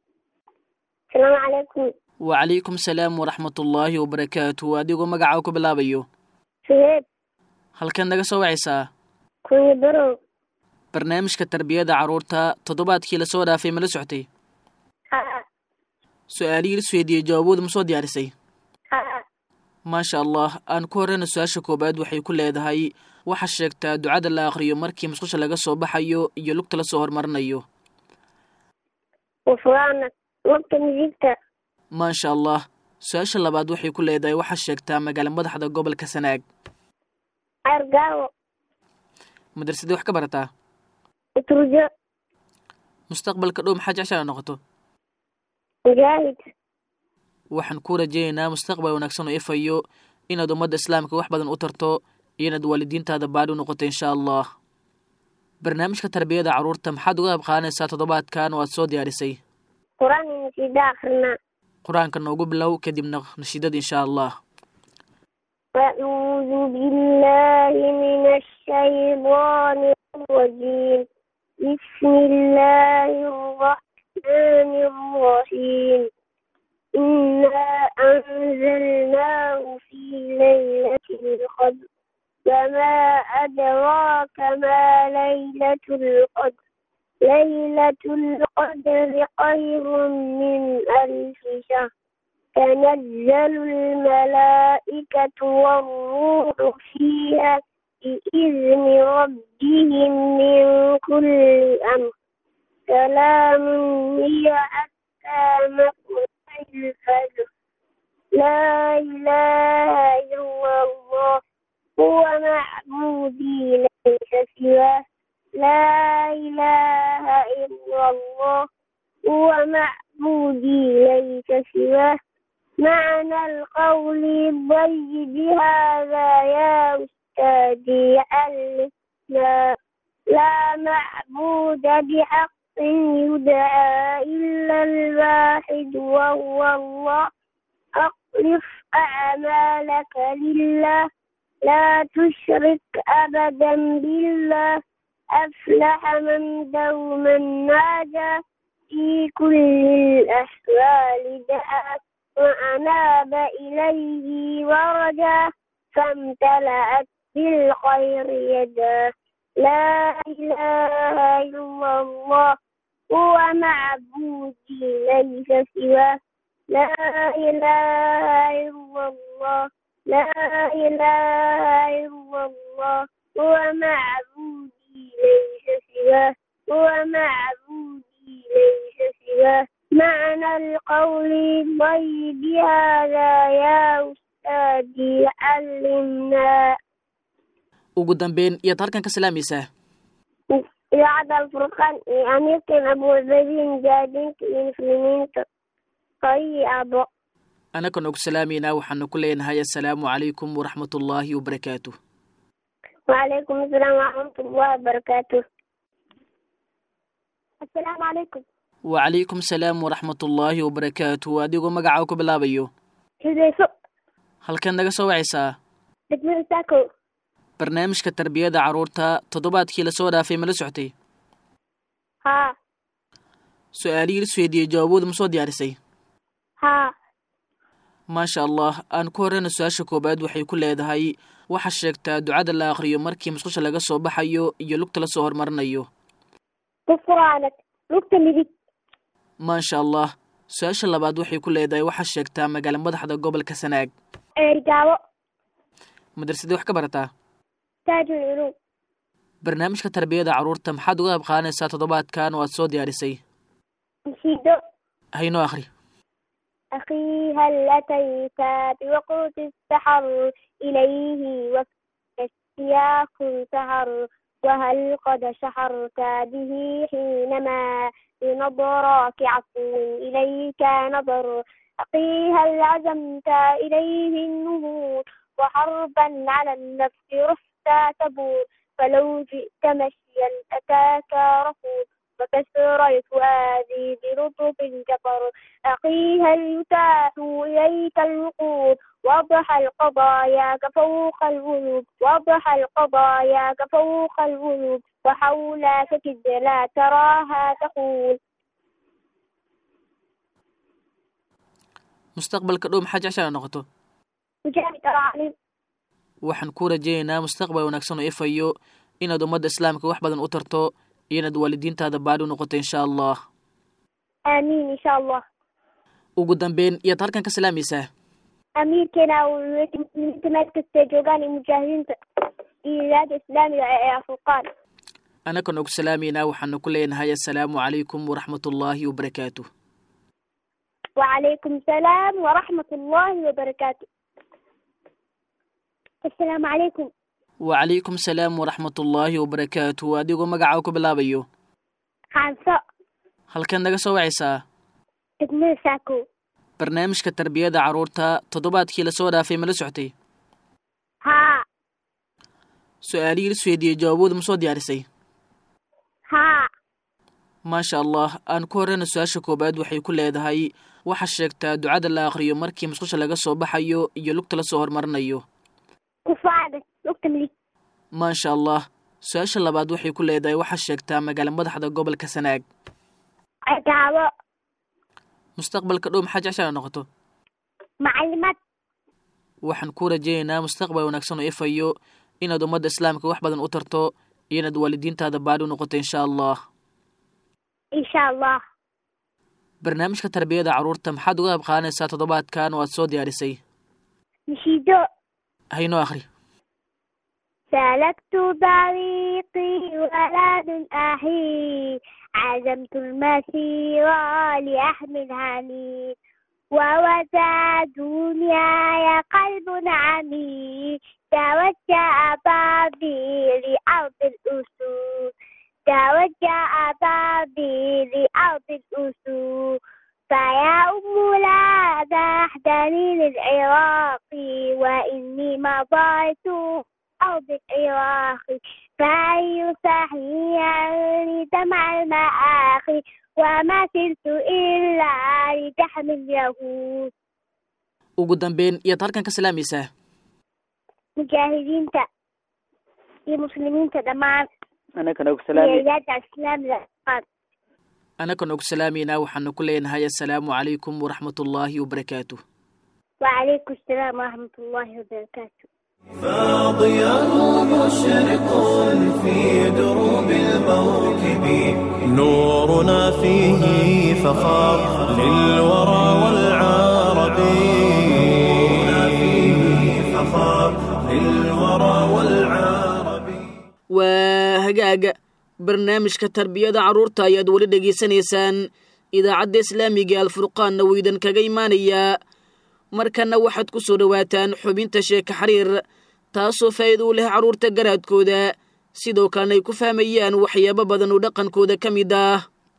I: السلام عليكم
B: wacalaykum salaam waraxmatullaahi wabarakaatu adigoo magacaa ku bilaabayo
I: شهيد
B: halkan naga soo wacaysaa
I: كوني برو
B: barnaamijka tarbiyada carruurta toddobaadkii lasoo dhaafay ma la soctay
I: ها
B: su-aalihii la isweydiiyey jawaabooda ma soo diyaarisay
I: ها
B: maasha allah aan ku horreyna su-aasha koowaad waxay ku leedahay waxaa sheegtaa ducada la akhriyo markii musqusha laga soo baxayo iyo lugta la soo hormarinayo
I: غفرانك وقت مزيكتا
B: maasha allah su-aasha labaad waxay ku leedahay waxaa sheegtaa magaala madaxda gobolka sanaag
I: أرقاو
B: madrasadii wax ka barataa
I: وترجع
B: mustaqbalka dhow maxaa jeceshaa noqoto
I: مجاهد
B: waxaan kuu rajaynaynaa mustaqbal wanaagsan oo ifayo inaad ummadda islaamka wax badan u tarto iyo inaad waalidiintaada baadhi u noqoto insha allah barnaamijka tarbiyada carruurta maxaad uga qayb qaadanaysaa toddobaadkan oo aad soo diyaarisay
I: قرآن نسيدا آخرنا
B: qur-aanka noogu bilow kadibna nashiidada insha allah
I: أعوذ بالله من الشيطان الرجيم بسم الله الرحمن الرحيم إنا أنزلناه في ليلة القدر وما أدراك ما ليلة القدر ليلة القدر خير من ألف شهر تنزل الملائكة والروح فيها بإذن ربهم من كل أمر سلام هي حتى مطلع الفجر لا إله إلا الله هو معبودي ليس سواه لا إله إلا الله هو معبودي ليس سواه معنى القول الضيب هذا يا أستاذي ألفنا لا معبود بحق يدعى إلا الواحد وهو الله أخلف أعمالك لله لا تشرك أبدا بالله أفلح من دوما ناجى في كل الأحوال دعا وأناب إليه ورجا فامتلأت بالخير يدا لا إله إلا الله هو معبودي ليس سواه لا إله إلا الله لا إله إلا الله هو معبودي ليس سواه هو معبودي ليس سواه معنى القول الطيب هذا يا أستاذي علمنا
B: ugu dambeyn iyaad halkan ka salaamaysaa
I: idaacadda alfurqaan iyo amiirkan abuucbadiin mujaahadiinta iyo muslimiinta hooyii aabbo
B: anakan ugu salaamaynaa waxaanu ku leenahay assalaamu calaykum waraxmatullaahi wabarakaatuh
I: وعليكم السلام ورحمة الله وبركاته السلام عليكم
B: wacalaykum salaam waraxmatullaahi wabarakaatuh adigoo magacaa ku bilaabayo
I: حذيفة
B: halkan naga soo wacaysaa
I: دكتور ساكو
B: barnaamijka tarbiyada carruurta toddobaadkii lasoo dhaafay ma la soctay
I: ها
B: su-aalihii la isweydiiyey jawaabooda ma soo diyaarisay
I: ها
B: maasha allah aan ku horreyna su-aasha koowaad waxay ku leedahay waxaa sheegtaa ducada la akhriyo markii musqusha laga soo baxayo iyo lugta la soo hormarinayo
I: غفرانك لقطة مديك
B: maasha allah su-aasha labaad waxay ku leedahay waxaa sheegtaa magaala madaxda gobolka sanaag
I: رجاوة
B: madrasadii wax ka barataa
I: تاج العلوم
B: barnaamijka tarbiyada carruurta maxaad uga qayb qaadanaysaa toddobaadkan oo aad soo diyaarisay
I: نشيدو
B: haynoo akhri
I: أخي هل أتيت بوقت السحر إليه وقت اشتياق سهر وهل قد شحرت به حينما بنظرك عفو إليك نظر أخي هل عزمت إليه النهوض وحربا على النفس رحت تبور فلو جئت مشيا أتاك رفض وكسر الفؤاد برطب جبر أخي هل يتاح إليك الوقود وضح القضايا كفوق الغيوب وضح القضايا كفوق الغيوب وحولك كد لا تراها تقول
B: mustaqbalka dhow maxaa jeceshaa noqoto
I: مجاهد العالم
B: waxaan ku rajaynaynaa mustaqbal wanaagsan oo ifayo inaad ummadda islaamka wax badan u tarto iyo inaad waalidiintaada baadhi u noqoto insha allah
I: آمين إن شاء الله
B: ugu dambeyn iyaad halkan ka salaamaysaa
I: أمير كنا ومتمات كستيجوغان المجاهدين إيراد إسلامي أفرقان
B: anakan ugu salaamaynaa waxaanu ku leenahay assalaamu calaykum waraxmatullaahi wabarakaatuh
I: وعليكم السلام ورحمة الله وبركاته السلام عليكم
B: wacalaykum salaam waraxmatullaahi wabarakaatuh adigoo magacaa ku bilaabayo
I: خانسة
B: halkan naga soo wacaysaa
I: تكمل ساكو
B: barnaamijka tarbiyada carruurta toddobaadkii lasoo dhaafay ma la soctay
I: ها
B: su-aalihii la isweydiiyey jawaabooda ma soo diyaarisay
I: ها
B: maasha allah aan ku horreyna su-aasha koowaad waxay ku leedahay waxaa sheegtaa ducada la akhriyo markii musqusha laga soo baxayo iyo lugta la soo hormarinayo
I: كفاعدك لقطة مليك
B: maasha allah su-aasha labaad waxay ku leedahay waxaa sheegtaa magaala madaxda gobolka sanaag
I: عقابة
B: mustaqbalka dhow maxaa jeceshaa noqoto
I: معلمات
B: waxaan ku rajaynaynaa mustaqbal wanaagsan oo ifayo inaad ummadda islaamka wax badan u tarto iyo inaad waalidiintaada baadhi u noqoto insha allah
I: إن شاء الله
B: barnaamijka tarbiyada carruurta maxaad uga qayb qaadanaysaa toddobaadkan oo aad soo diyaarisay
I: نشيدو
B: haynoo akhri
I: سلكت طريقي ولد أحيي عزمت المسير لأحمل هني ووسع دنياي قلب عميق توجه بابي لأرض الأسود توجه بابي لأرض الأسود فيا أم لا تحزني للعراق وإني مضيت أرض العراق فأي صحيحا لجمع المآخي وما سرت إلا لتحمله
B: ugu dambeyn iyaad halkan ka salaamaysaa
I: mujaahidiinta iyo muslimiinta dhammaan
J: anakana og
I: iyo
J: salaami
I: iyaada islaamida dhammaan
B: anakan og salaamaynaa waxaanu ku leenahay assalaamu calaykum waraxmatullaahi wabarakaatuh
I: وعليكم السلام ورحمة الله وبركاته
A: فاضياه مشرق في دروب الموكب نورنا فيه فخار للورى والعرب نورنا فيه فخار للورى والعرب
B: waa hagaaga barnaamijka tarbiyada carruurta ayaad weli dhegaysanaysaan idaacadda islaamiga alfurqaanna wuu idin kaga imaanayaa markanna waxaad ku soo dhowaataan xubinta sheeka xiriir taasoo faa'iido u leh carruurta garaadkooda sidoo kalena ay ku fahmayaan waxyaabo badan oo dhaqankooda ka mid ah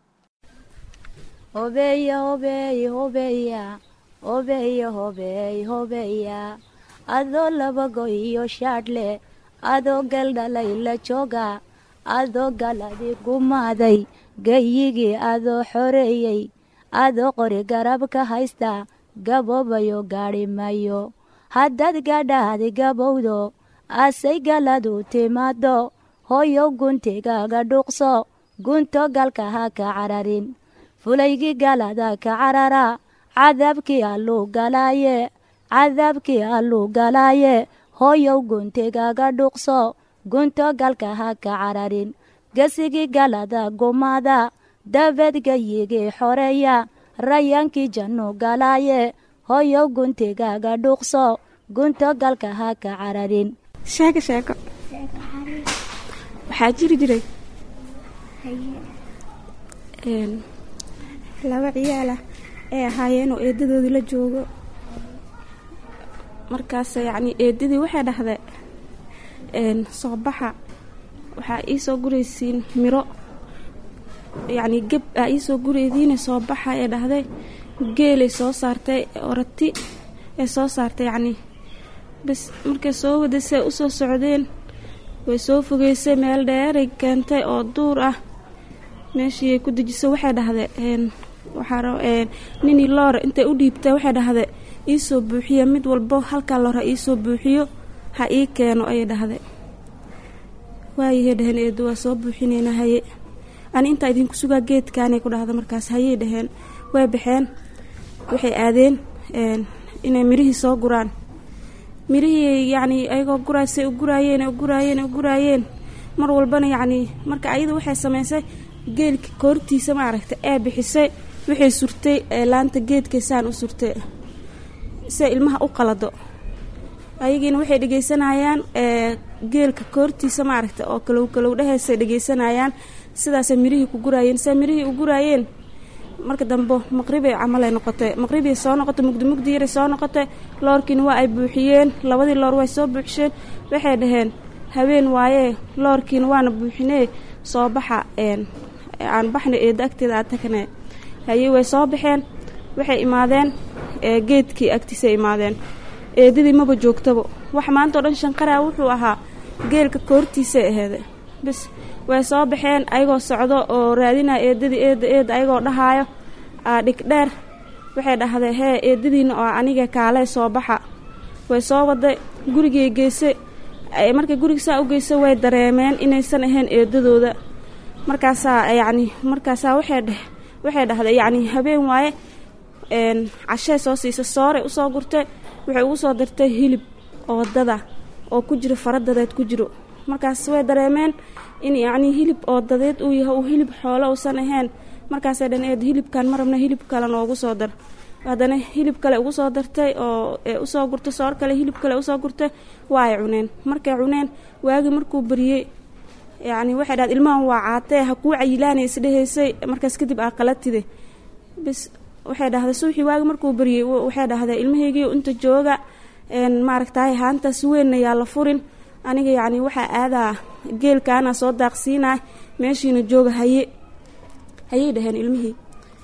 K: hobeya hobeey hobeya hobeya hobeey hobeya adoo labago iyo shaadhle adoo galdhalay la jooga adoo galadi gumaaday gayigii adoo xoreeyey adoo qori garab ka haysta gaboobayo gaadhi mayo haddaad gadhaadi gabowdo asay galadu timaado hoyow guntigaaga dhuuqso gunto galka ha ka cararin fulaygii galada ka carara cadaabkii alluu galaaye cadaabkii alluu galaaye hoyow guntigaaga dhuuqso gunto galka ha ka cararin gesigii galada gumaada dabeed gayigii xoreeya rayaankii jannu galaaye hoyow guntigaaga dhuuqso gunto galka ha ka cararin
L: sheeko sheeko waxaa jiri jiray een, laba ciyaalah ay ahaayeenoo eedadoodu la joogo markaas yacni eedadii waxay dhahday een, soo baxa waxaa iisoo guraysiin miro yacni geb aa iisoo guraydiine soo baxa ee dhahday geelay soo saartay orati ee soo saartay yacni bas markay soo wadasay usoo socdeen way soo fogeysay meel dheeray keentay oo duur ah meeshii ay ku dejisay waxay dhahday een waxaa rab een ninii loora intay u dhiibtay waxay dhahday iisoo buuxiya mid walbo halkaa loor ha iisoo buuxiyo ha ii keeno ayay dhahday waayahey dhaheen eedu waa soo buuxinayna haye ani intaa idinku sugaa geedkaanay ku dhahda markaas hayey dhaheen way baxeen waxay aadeen een inay mirihii soo guraan mirihii yacni ayagoo guraysay u guraayeen u guraayeen u guraayeen mar walbana yacni marka ayada waxay samaysay geelka koortiisa ma aragta ee bixisay waxay surtay ee laanta geedkay saan u surtay si ilmaha u qalado ayagiina waxay dhegeysanayaan ee geelka koortiisa ma aragta oo kalow kalow dhahaysay dhegeysanayaan sidaasay mirihii ku guraayeen siday mirihii u guraayeen marka dambe maqribay camalay noqotay maqribay soo noqotay mugdi mugdi yaray soo noqotay loorkiina waa ay buuxiyeen labadii loor way soo buuxisheen waxay dhaheen habeen waayee loorkiina waana buuxinee soo baxa een aan baxna eeda agteeda aad tagne haye way soo baxeen waxay imaadeen ee geedkii agtiisay imaadeen eedadii maba joogtaba wax maanta oo dhan shanqaraa wuxuu ahaa geelka koortiisay aheede bis way soo baxeen ayagoo socdo oo raadinaya eedadii eeda eeda ayagoo dhahaayo aa dhig dheer waxay dhahday hee eedadiina oo aniga kaalay soo baxa way soo waday gurigay geysay markay guriga saa u geysay way dareemeen inaysan ahayn eedadooda markaasaa yacni markaasaa waxay dheh waxay dhahday yacni habeen waaye een cashee soo siisay sooray usoo gurtay waxay ugu soo dartay hilib oo wadada oo ku jiro faradadeed ku jiro markaas way dareemeen in yacni hilib oo dadeed uu yahay uu hilib xoolo uusan ahayn markaasay dhan eed hilibkan ma rabna hilib kale noogu soo dar haddana hilib kale ugu soo dartay oo ee usoo gurtay soor kale hilib kale usoo gurtay waa ay cuneen markay cuneen waagii markuu bariyey yacni waxay dhahday ilmahan waa caatee ha kuu cayilaanay isdhehaysay markaas kadib aa qalatide bis waxay dhahday suuxii waagi markuu bariyey waxay dhahday ilmahaygii inta jooga een maaragtaay haantaas weynna yaa la furin aniga yacni waxaa aadaa geelkaana soo daaqsiinaa meeshiina jooga haye hayay dhaheen ilmihii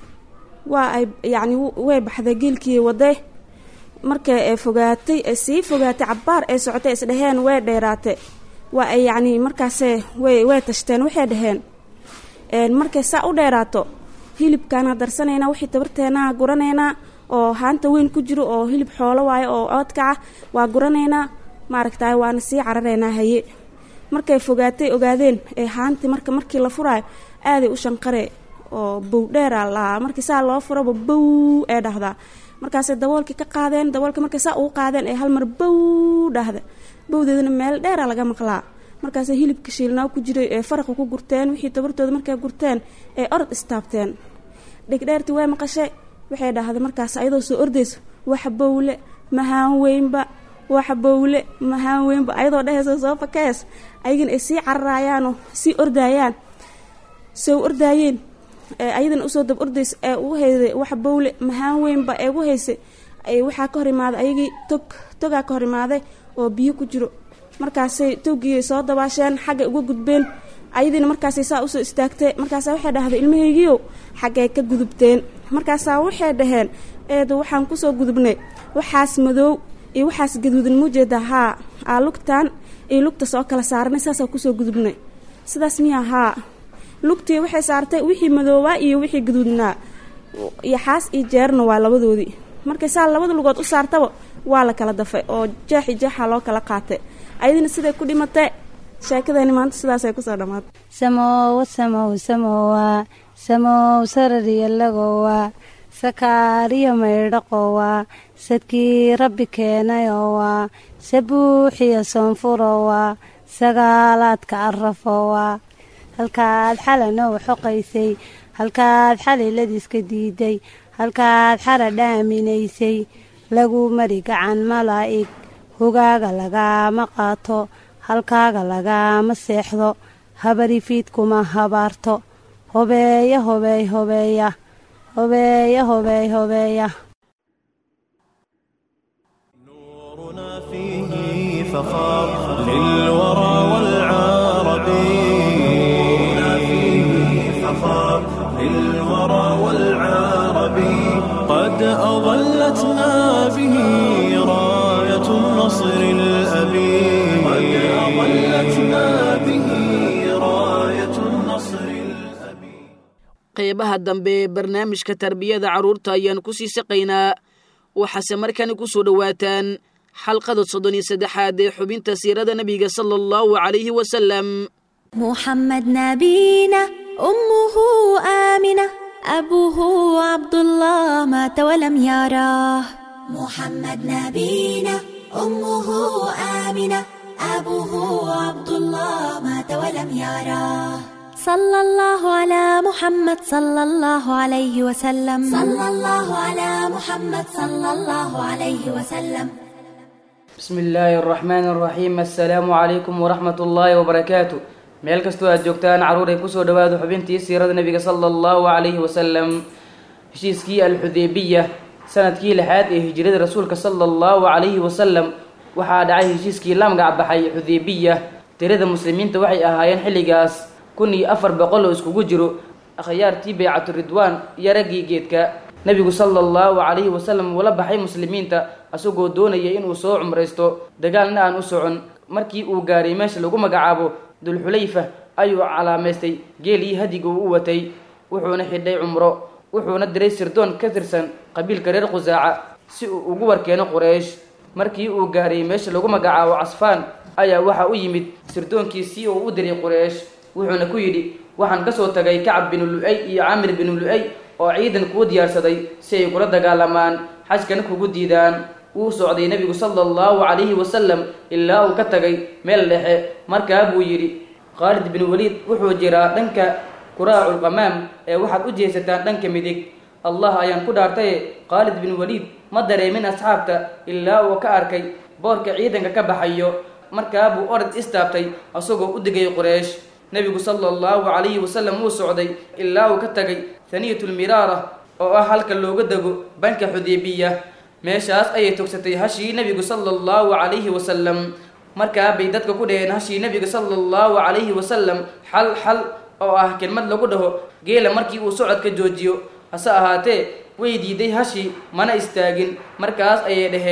L: waa ay yacni way baxday geelkii waday markay ee fogaatay ee sii fogaatay cabbaar ay socotay isdhaheen way dheeraatay waa ay yacni markaase way way tashteen waxay dhaheen markay saa u dheeraato hilibkaana darsanaynaa wixii tabarteenaa guranaynaa oo haanta weyn ku jiro oo hilib xoolo waayo oo oodkaca waa guranaynaa maaragtay waana sii cararaynaa haye markay fogaatay ogaadeen ee haanti marka markii la furaayo aaday u shanqare oo bow dheera lahaa markii saa loo furaba bow ee dhahdaa markaasay daboolkii ka qaadeen daboolkii markay saa ugu qaadeen ee hal mar bow dhahda bowdeedana meel dheera laga maqlaa markaasay hilibka shiilnaa ku jiray ee faraqa ku gurteen wixii tabartooda markay gurteen ee orod istaabteen dhegdheertii way maqashay waxay dhahday markaas ayadoo soo ordayso waxa bowle mahaan weynba waxa bowle mahaan weynba ayadoo dhehayso soo fakees ayagana ay sii cararayaanoo sii ordaayaan soo ordaayeen ayadana usoo dab ordaysa ee ugu hayday waxa bowle mahaan weynba ee ugu haysay waxaa ka hor imaaday ayagii tog togaa ka hor imaaday oo biyo ku jiro markaasay togii soo dabaasheen xaggay uga gudbeen ayadiina markaasay saa usoo istaagtay markaasaa waxay dhahday ilmahaygiiow xaggay ka gudubteen markaasaa waxay dhaheen eedu waxaan kusoo gudubnay waxaas madoow iyo waxaas gaduudan muujeeda haa aa lugtaan iyo lugta soo kala saaranay saasaa kusoo gudubnay sidaas miyaa haa lugtii waxay saartay wixii madoobaa iyo wixii gaduudnaa iyo xaas iyo jeerna waa labadoodii markay saa labada lugood u saartaba waa la kala dafay oo jeexi jeexa loo kala qaatay ayadina siday ku dhimatay sheekadani maanta sidaasay kusoo dhammaatay
J: samowa samow samowa samow sarariyalagowa sakaariyo maydhaqowa sadkii rabbi keenayowa sabuuxiyo soonfurowa sagaalaadka arafowa halkaad xalanow xoqaysay halkaad xaliladiiska diiday halkaad xara dhaaminaysay lagu mari gacan malaa'ig hogaaga lagaama qaato halkaaga lagaama seexdo habarifiidkuma habaarto hobeeya hobeey hobeeya hobeeya hobeey hobeeya
A: فيه فخار للورى والعرب نورنا فيه فخار للورى والعرب قد أظلتنا به راية النصر الأبي قد أظلتنا به راية النصر الأبي
B: qeybaha dambe ee barnaamijka tarbiyada carruurta ayaan ku sii saqaynaa waxaase markani ku soo dhowaataan xalqada soddon iyo saddexaad ee xubinta siirada nebiga sala allahu calayhi wasalam
K: محمد نبينا أمه آمنة أبوه عبد الله مات ولم يراه محمد نبينا أمه آمنة أبوه عبد الله مات ولم يراه صلى الله على محمد صلى الله عليه وسلم صلى الله على محمد صلى الله عليه وسلم
M: بسم الله الرحمن الرحيم السلام عليكم ورحمة الله وبركاته meel kastoo aad joogtaan carruur ay kusoo dhawaado xubintii siirada nebiga sala allahu calayhi wasalam heshiiskii alxudeybiya sanadkii lixaad ee hijrada rasuulka sala allahu calayhi wasalam waxaa dhacay heshiiskii la magac baxay xudeybiya tirada muslimiinta waxay ahaayeen xilligaas kun iyo afar boqol oo iskugu jiro akhyaartii baycatu ridwaan iyo raggii geedka nebigu sala allahu calayhi wasalam uula baxay muslimiinta asagoo doonaya inuu soo cumraysto dagaalna aan u socon markii uu gaaray meesha lagu magacaabo dulxulayfa ayuu calaamaystay geelii hadiga uu u watay wuxuuna xidhay cumro wuxuuna diray sirdoon ka tirsan qabiilka reer khusaaca si uu ugu warkeeno quraysh markii uu gaaray meesha lagu magacaabo casfaan ayaa waxa u yimid sirdoonkiisii uu u diray quraysh wuxuuna ku yidhi waxaan kasoo tagay kacab binu lu-ay iyo camir binu lu-ay oo ciidan kuu diyaarsaday si ay kula dagaalamaan xajkana kugu diidaan wuu socday nebigu sala allahu calayhi wasalam ilaa uu ka tagay meel dhexe markaa buu yidhi khaalid bin waliid wuxuu jiraa dhanka kuraaculqamaam ee waxaad u jeesataan dhanka midig allah ayaan ku dhaartaye khaalid bin waliid ma dareemin asxaabta ilaa uu ka arkay boorka ciidanka ka baxayo markaa buu orod istaabtay asagoo u digay quraysh nebigu sala allahu calayhi wasalam wuu socday ilaa uu ka tagay haniyatulmiraara oo ah halka looga dego banka xudeybiya meeshaas ayay togsatay hashii nebigu sala allahu calayhi wasalam markaa bay dadka ku dhaheen hashii nebiga sala allahu calayhi wasalam xal xal oo ah kelmad lagu dhaho geela markii uu socodka joojiyo hase ahaatee way diiday hashii mana istaagin markaas ayay dhaheen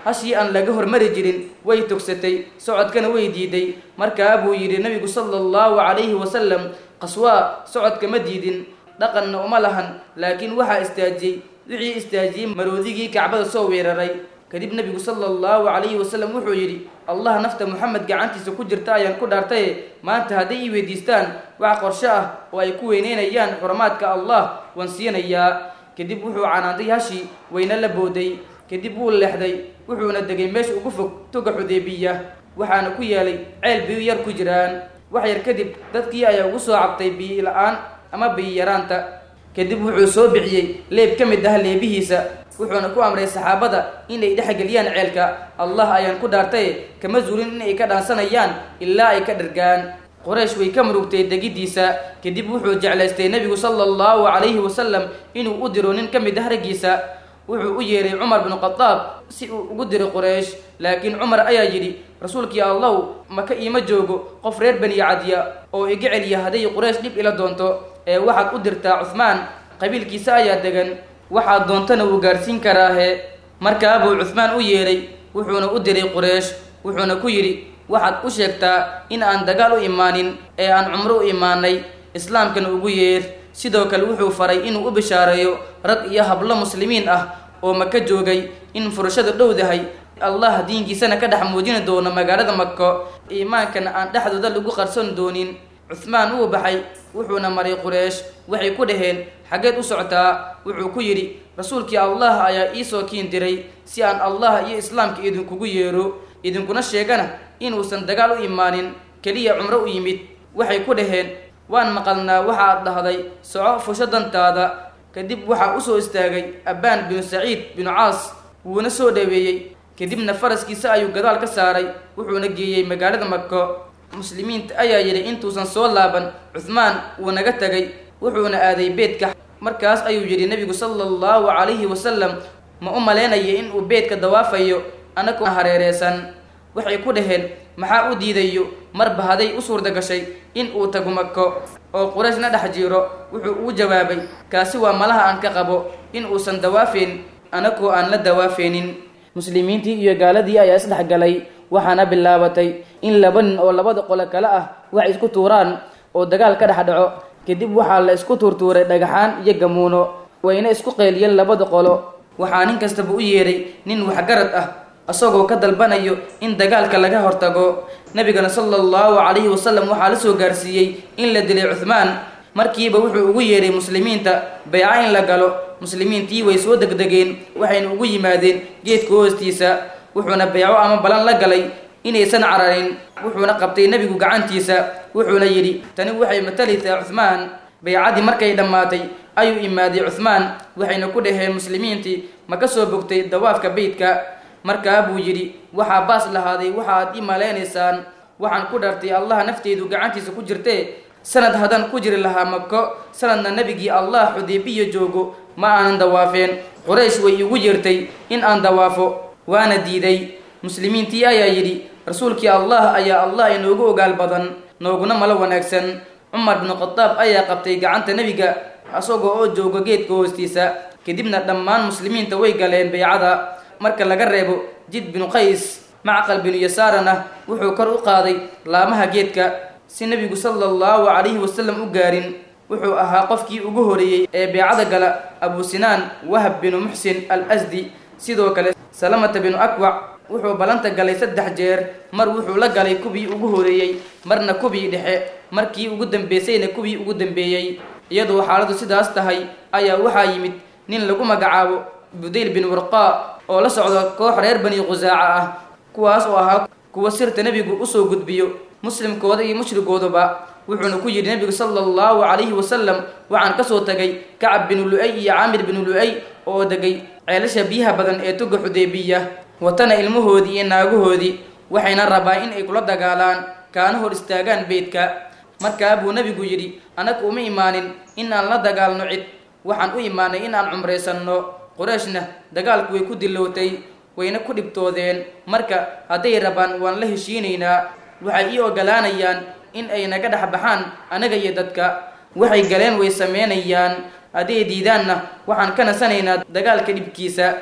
M: hashii aan laga hormari jirin way togsatay socodkana way diiday markaa buu yidhi nabigu sala allahu calayhi wasalam qaswaa socodka ma diidin dhaqanna uma lahan laakiin waxaa istaajiyey wixii istaajiyey maroodigii kacbada soo weeraray kadib nebigu sala allahu calayhi wasalam wuxuu yidhi allah nafta moxamed gacantiisa ku jirta ayaan ku dhaartaye maanta hadday ii weydiistaan wax qorsho ah oo ay ku weyneynayaan xurumaadka allah waan siinayaa kadib wuxuu canaantay hashii wayna la booday kadib wuu leexday wuxuuna degay meesha ugu fog toga xudeybiya waxaana ku yaalay ceel biyo yar ku jiraan wax yar kadib dadkii ayaa ugu soo cabtay biyo la-aan ama biyo yaraanta kadib wuxuu soo bixiyey leeb ka mid ah leebihiisa wuxuuna ku amray saxaabada inay dhexgeliyaan ceelka allah ayaan ku dhaartaye kama zuulin inay ka dhaansanayaan ilaa ay ka dhargaan qoraysh way ka murugtay degiddiisa kadib wuxuu jeclaystay nebigu sala allahu calayhi wasalam inuu u diro nin ka mid ah raggiisa wuxuu u yeeray cumar binu khadaab si uu ugu diro qoraysh laakiin cumar ayaa yidhi rasuulkii allow maka iima joogo qof reer bani cadiya oo iga celiya hadday quraysh dhib ila doonto ee waxaad u dirtaa cuhmaan qabiilkiisa ayaa degan waxaad doontana wuu gaarsiin karaahe markaa buu cuhmaan u yeedhay wuxuuna u diray quraysh wuxuuna ku yidhi waxaad u sheegtaa in aan dagaal u imaanin ee aan cumro u imaanay islaamkana ugu yeer sidoo kale wuxuu faray inuu u bishaareeyo rag iyo hablo muslimiin ah oo maka joogay in furashadu dhowdahay allah diinkiisana ka dhex muujini doono magaalada mako iimaankana aan dhexdooda lagu qarsan doonin cuhmaan wuu baxay wuxuuna maray quraysh waxay ku dhaheen xaggeed u socotaa wuxuu ku yidhi rasuulkii allah ayaa iisoo kiin diray si aan allah iyo islaamka idinkugu yeero idinkuna sheegana inuusan dagaal u imaanin keliya cumro u yimid waxay ku dhaheen waan maqalnaa waxa aad dhahday soco fusho dantaada kadib waxaa usoo istaagay abbaan binu saciid binu caas wuuna soo dhaweeyey kadibna faraskiisa ayuu gadaal ka saaray wuxuuna geeyey magaalada mako muslimiinta ayaa yidhi intuusan soo laaban cuhmaan wuu naga tegay wuxuuna aaday beedka markaas ayuu yidhi nebigu sala allahu calayhi wasalam ma u malaynaya inuu beedka dawaafayo anagoo hareereysan waxay ku dhaheen maxaa u diidayo marba haday u suurda gashay in uu tago mako oo quraysh na dhex jiiro wuxuu uu jawaabay kaasi waa malaha aan ka qabo in uusan dawaafeen anagoo aan la dawaafeenin muslimiintii iyo gaaladii ayaa isdhex galay waxaana bilaabatay in laba nin oo labada qole kale ah wax isku tuuraan oo dagaal ka dhex dhaco kadib waxaa la isku tuurtuuray dhagaxaan iyo gamuuno wayna isku qeeliyeen labada qolo waxaa nin kastaba u yeedhay nin waxgarad ah isagoo ka dalbanayo in dagaalka laga hortago nabigana sala allahu calayhi wasalam waxaa la soo gaarsiiyey in la dilay cuhmaan markiiba wuxuu ugu yeedhay muslimiinta bayca in la galo muslimiintii way soo degdegeen waxayna ugu yimaadeen geedka hoostiisa wuxuuna bayco ama balan la galay inaysan cararin wuxuuna qabtay nebigu gacantiisa wuxuuna yidhi tani waxay matalaysaa cuhmaan baycadii markay dhammaatay ayuu imaaday cuhmaan waxayna ku dhaheen muslimiintii ma ka soo bogtay dawaafka beydka markaa buu yidhi waxaa baas lahaaday waxaad ii malaynaysaan waxaan ku dhartay allah nafteedu gacantiisa ku jirtee sanad haddaan ku jiri lahaa mako sanadna nebigii allah xudeybiya joogo ma aanan dawaafeen quraysh way iigu yeertay in aan dawaafo waana diiday muslimiintii ayaa yidhi rasuulkii allah ayaa allah inoogu ogaal badan nooguna malo wanaagsan cumar binu khadaab ayaa qabtay gacanta nebiga isagoo oo jooga geedka hoostiisa kadibna dhammaan muslimiinta way galeen baycada marka laga reebo jid binu qays macqal binu yasaarana wuxuu kor u qaaday laamaha geedka si nebigu sala allahu calayhi wasalam u gaarin wuxuu ahaa qofkii ugu horeeyey ee beecada gala abu sinaan wahab binu muxsin al asdi sidoo kale salamata binu akwac wuxuu ballanta galay saddex jeer mar wuxuu la galay kubii ugu horeeyey marna kubii dhexe markii ugu dambeysayna kubii ugu dambeeyey iyadoo xaaladu sidaas tahay ayaa waxaa yimid nin lagu magacaabo budayl bin warqaa oo la socda koox reer bani khusaaca ah kuwaas oo ahaa kuwa sirta nebigu usoo gudbiyo muslimkooda iyo mushrigooduba wuxuuna ku yidhi nebigu sala allahu calayhi wasalam waxaan kasoo tagay kacab binu lu-ay iyo caamir binu lu-ay oo degay ceelasha biyaha badan ee tuga xudeybiya watana ilmahoodii iyo naagahoodii waxayna rabaa in ay kula dagaalaan kaana hor istaagaan beydka markaa buu nebigu yidhi annaga uma imaanin in aan la dagaalno cid waxaan u imaanay in aan cumraysanno qurayshna dagaalku way ku dilowtay wayna ku dhibtoodeen marka hadday rabaan waan la heshiinaynaa waxay ii ogolaanayaan in ay naga dhex baxaan anaga iyo dadka waxay galeen way sameynayaan hadday diidaanna waxaan ka nasanaynaa dagaalka dhibkiisa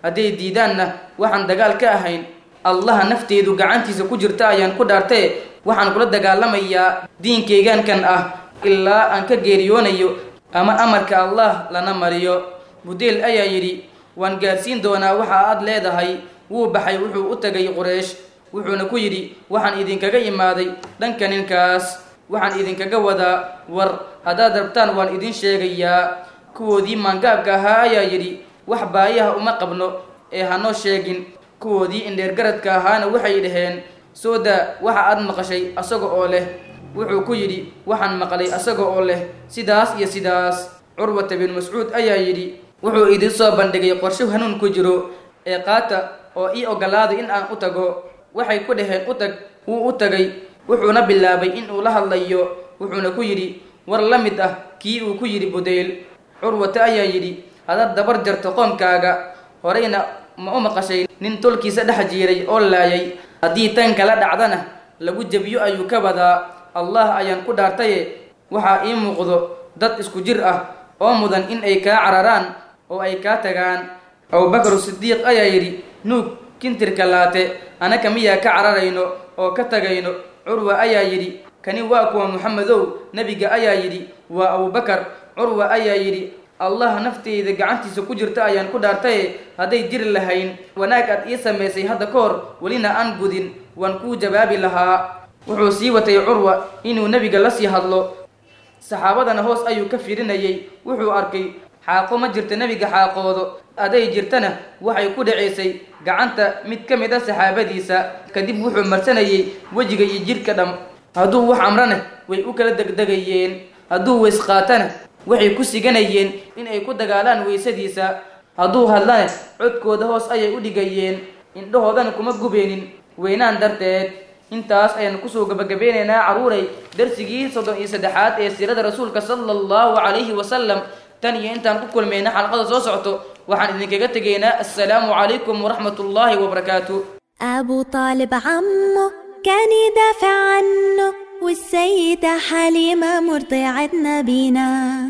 M: hadday diidaanna waxaan dagaal ka ahayn allaha nafteedu gacantiisa ku jirta ayaan ku dhaartee waxaan kula dagaalamayaa diinkaygaankan ah ilaa aan ka geeriyoonayo ama amarka allah lana mariyo budeel ayaa yidhi waan gaarsiin doonaa waxa aad leedahay wuu baxay wuxuu u tagay quraysh wuxuuna ku yidhi waxaan idinkaga imaaday dhanka ninkaas waxaan idinkaga wadaa war haddaad rabtaan waan idin sheegayaa kuwoodii maangaabka ahaa ayaa yidhi wax baayaha uma qabno ee hanoo sheegin kuwoodii indheergaradka ahaana waxay dhaheen soo daa waxa aad maqashay asaga oo leh wuxuu ku yidhi waxaan maqlay asaga oo leh sidaas iyo sidaas curwata bin mascuud ayaa yidhi wuxuu idin soo bandhigay qorsho hanuun ku jiro ee qaata oo ii ogolaaday in aan u tago waxay ku dhaheen u tag wuu u tagay wuxuuna bilaabay in uu la hadlayo wuxuuna ku yidhi war la mid ah kii uu ku yidhi budayl curwata ayaa yidhi hadaad dabar jarto qoomkaaga horeyna ma u maqashay nin tolkiisa dhex jiiray oo laayay haddii tan kala dhacdana lagu jebiyo ayuu ka wadaa allah ayaan ku dhaartaye waxaa ii muuqdo dad isku jir ah oo mudan in ay kaa cararaan oo ay kaa tagaan abubakar sidiiq ayaa yidhi nuug kintirka laate anaka miyaa ka cararayno oo ka tagayno curwa ayaa yidhi kani waa kuwa muxamedow nebiga ayaa yidhi waa abubakar curwa ayaa yidhi allah nafteyda gacantiisa ku jirta ayaan ku dhaartaye hadday jiri lahayn wanaag aad ii samaysay hadda ka hor welina aan gudin waan kuu jawaabi lahaa wuxuu sii watay curwa inuu nebiga la sii hadlo saxaabadana hoos ayuu ka firinayay wuxuu arkay xaaqo ma jirta nebiga xaaqoodo aday jirtana waxay ku dhacaysay gacanta mid ka mid a saxaabadiisa kadib wuxuu marsanayay wejiga iyo jidhka dham hadduu wax amrana way u kala degdegayeen hadduu weys qaatana waxay ku siganayeen in ay ku dagaalaan weysadiisa hadduu hadlana codkooda hoos ayay u dhigayeen indhahoodana kuma gubeenin weynaan darteed intaas ayaan kusoo gabagabeynaynaa caruuray darsigii soddon iyo saddexaad ee siirada rasuulka sala allahu calayhi wasalam tan iyo intaan ku kulmayna xalqada soo socto waxaan idinkaga tegaynaa assalaamu calaykum waraxmat ullaahi wabarakaatu
K: أبو طالب عمه كان يدافع عنه والسيدة حليمة مرضعة نبينا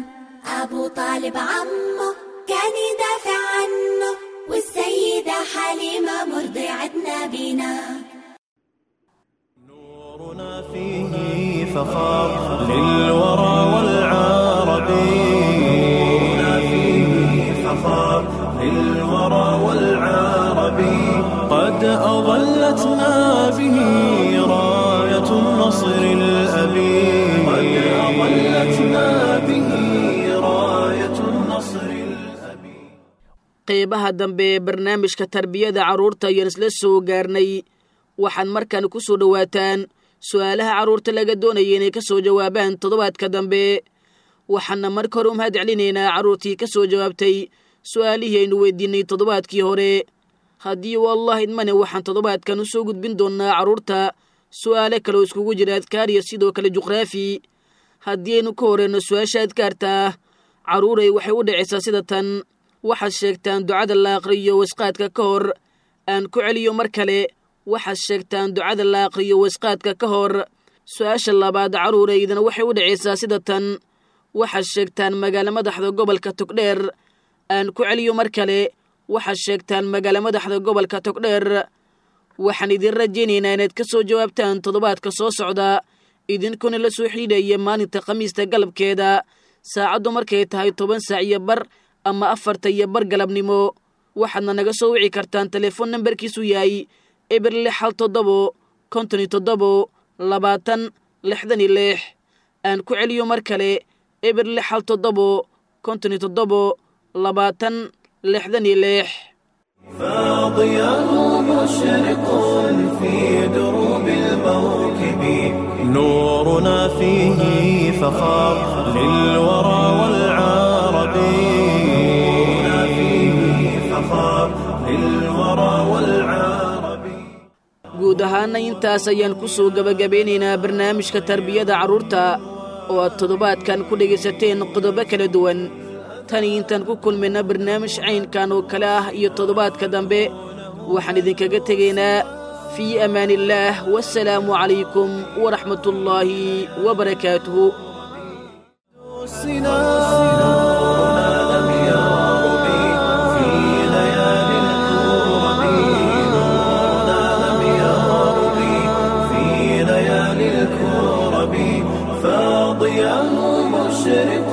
K: أبو طالب عمه كان يدافع عنه والسيدة حليمة مرضعة نبينا
A: فيه فخار للورى والعرب نورنا فيه فخار للورى والعرب قد أظلتنا به راية النصر الأبي قد أظلتنا به راية النصر
B: qeybaha dambe ee barnaamijka tarbiyada carruurta ayaan isla soo gaarnay waxaad markan ku soo dhowaataan su-aalaha carruurta laga doonaya inay ka soo jawaabaan toddobaadka dambe waxaana marka hore u mahad celinaynaa carruurtii ka soo jawaabtay su-aalihii aynu weydiinay toddobaadkii hore haddii u allah idmane waxaan toddobaadkan u soo gudbin doonnaa carruurta su'aale kaleoo iskugu jira adkaar iyo sidoo kale juqraafi haddii aynu ka horeyno su-aasha adkaarta ah carruuray waxay u dhacaysaa sida tan waxaad sheegtaan ducada la aqriyo wasqaadka ka hor aan ku celiyo mar kale waxaad sheegtaan ducada la aqriyo wasqaadka ka hor su-aasha labaad carruuraydana waxay u dhacaysaa sida tan waxaad sheegtaan magaalo madaxda gobolka togdheer aan ku celiyo mar kale waxaad sheegtaan magaalo madaxda gobolka togdheer waxaan idin rajaynaynaa inaad ka soo jawaabtaan toddobaadka soo socda idinkuna la soo xidhiidhaya maalinta khamiista galabkeeda saacaddu markay tahay toban saac iyo bar ama afarta iyo bar galabnimo waxaadna naga soo wici kartaan telefoon nambarkiisu yahay eber lix hal toddobo konton iyo toddobo labaatan lixdan iyo lix aan ku celiyo mar kale eber lix hal toddobo konton iyo toddobo labaatan lixdan iyo lix
A: فاضياه مشرق في دروب الموكب نورنا فيه فخار للورى والعرب نورنا فيه فخار للورى والعرب
B: guud ahaana intaas ayaan ku soo gebagabeynaynaa barnaamijka tarbiyada carruurta oo aad toddobaadkan ku dhegaysateen qodobo kala duwan tani intaan ku kulmayna barnaamij caynkan oo kale ah iyo toddobaadka dambe waxaan idinkaga tegaynaa fii amaaniillaah wasalaamu calaykum waraxmatullaahi wabarakaatuhu
A: نورنا لم يغرب في ليالي مشرق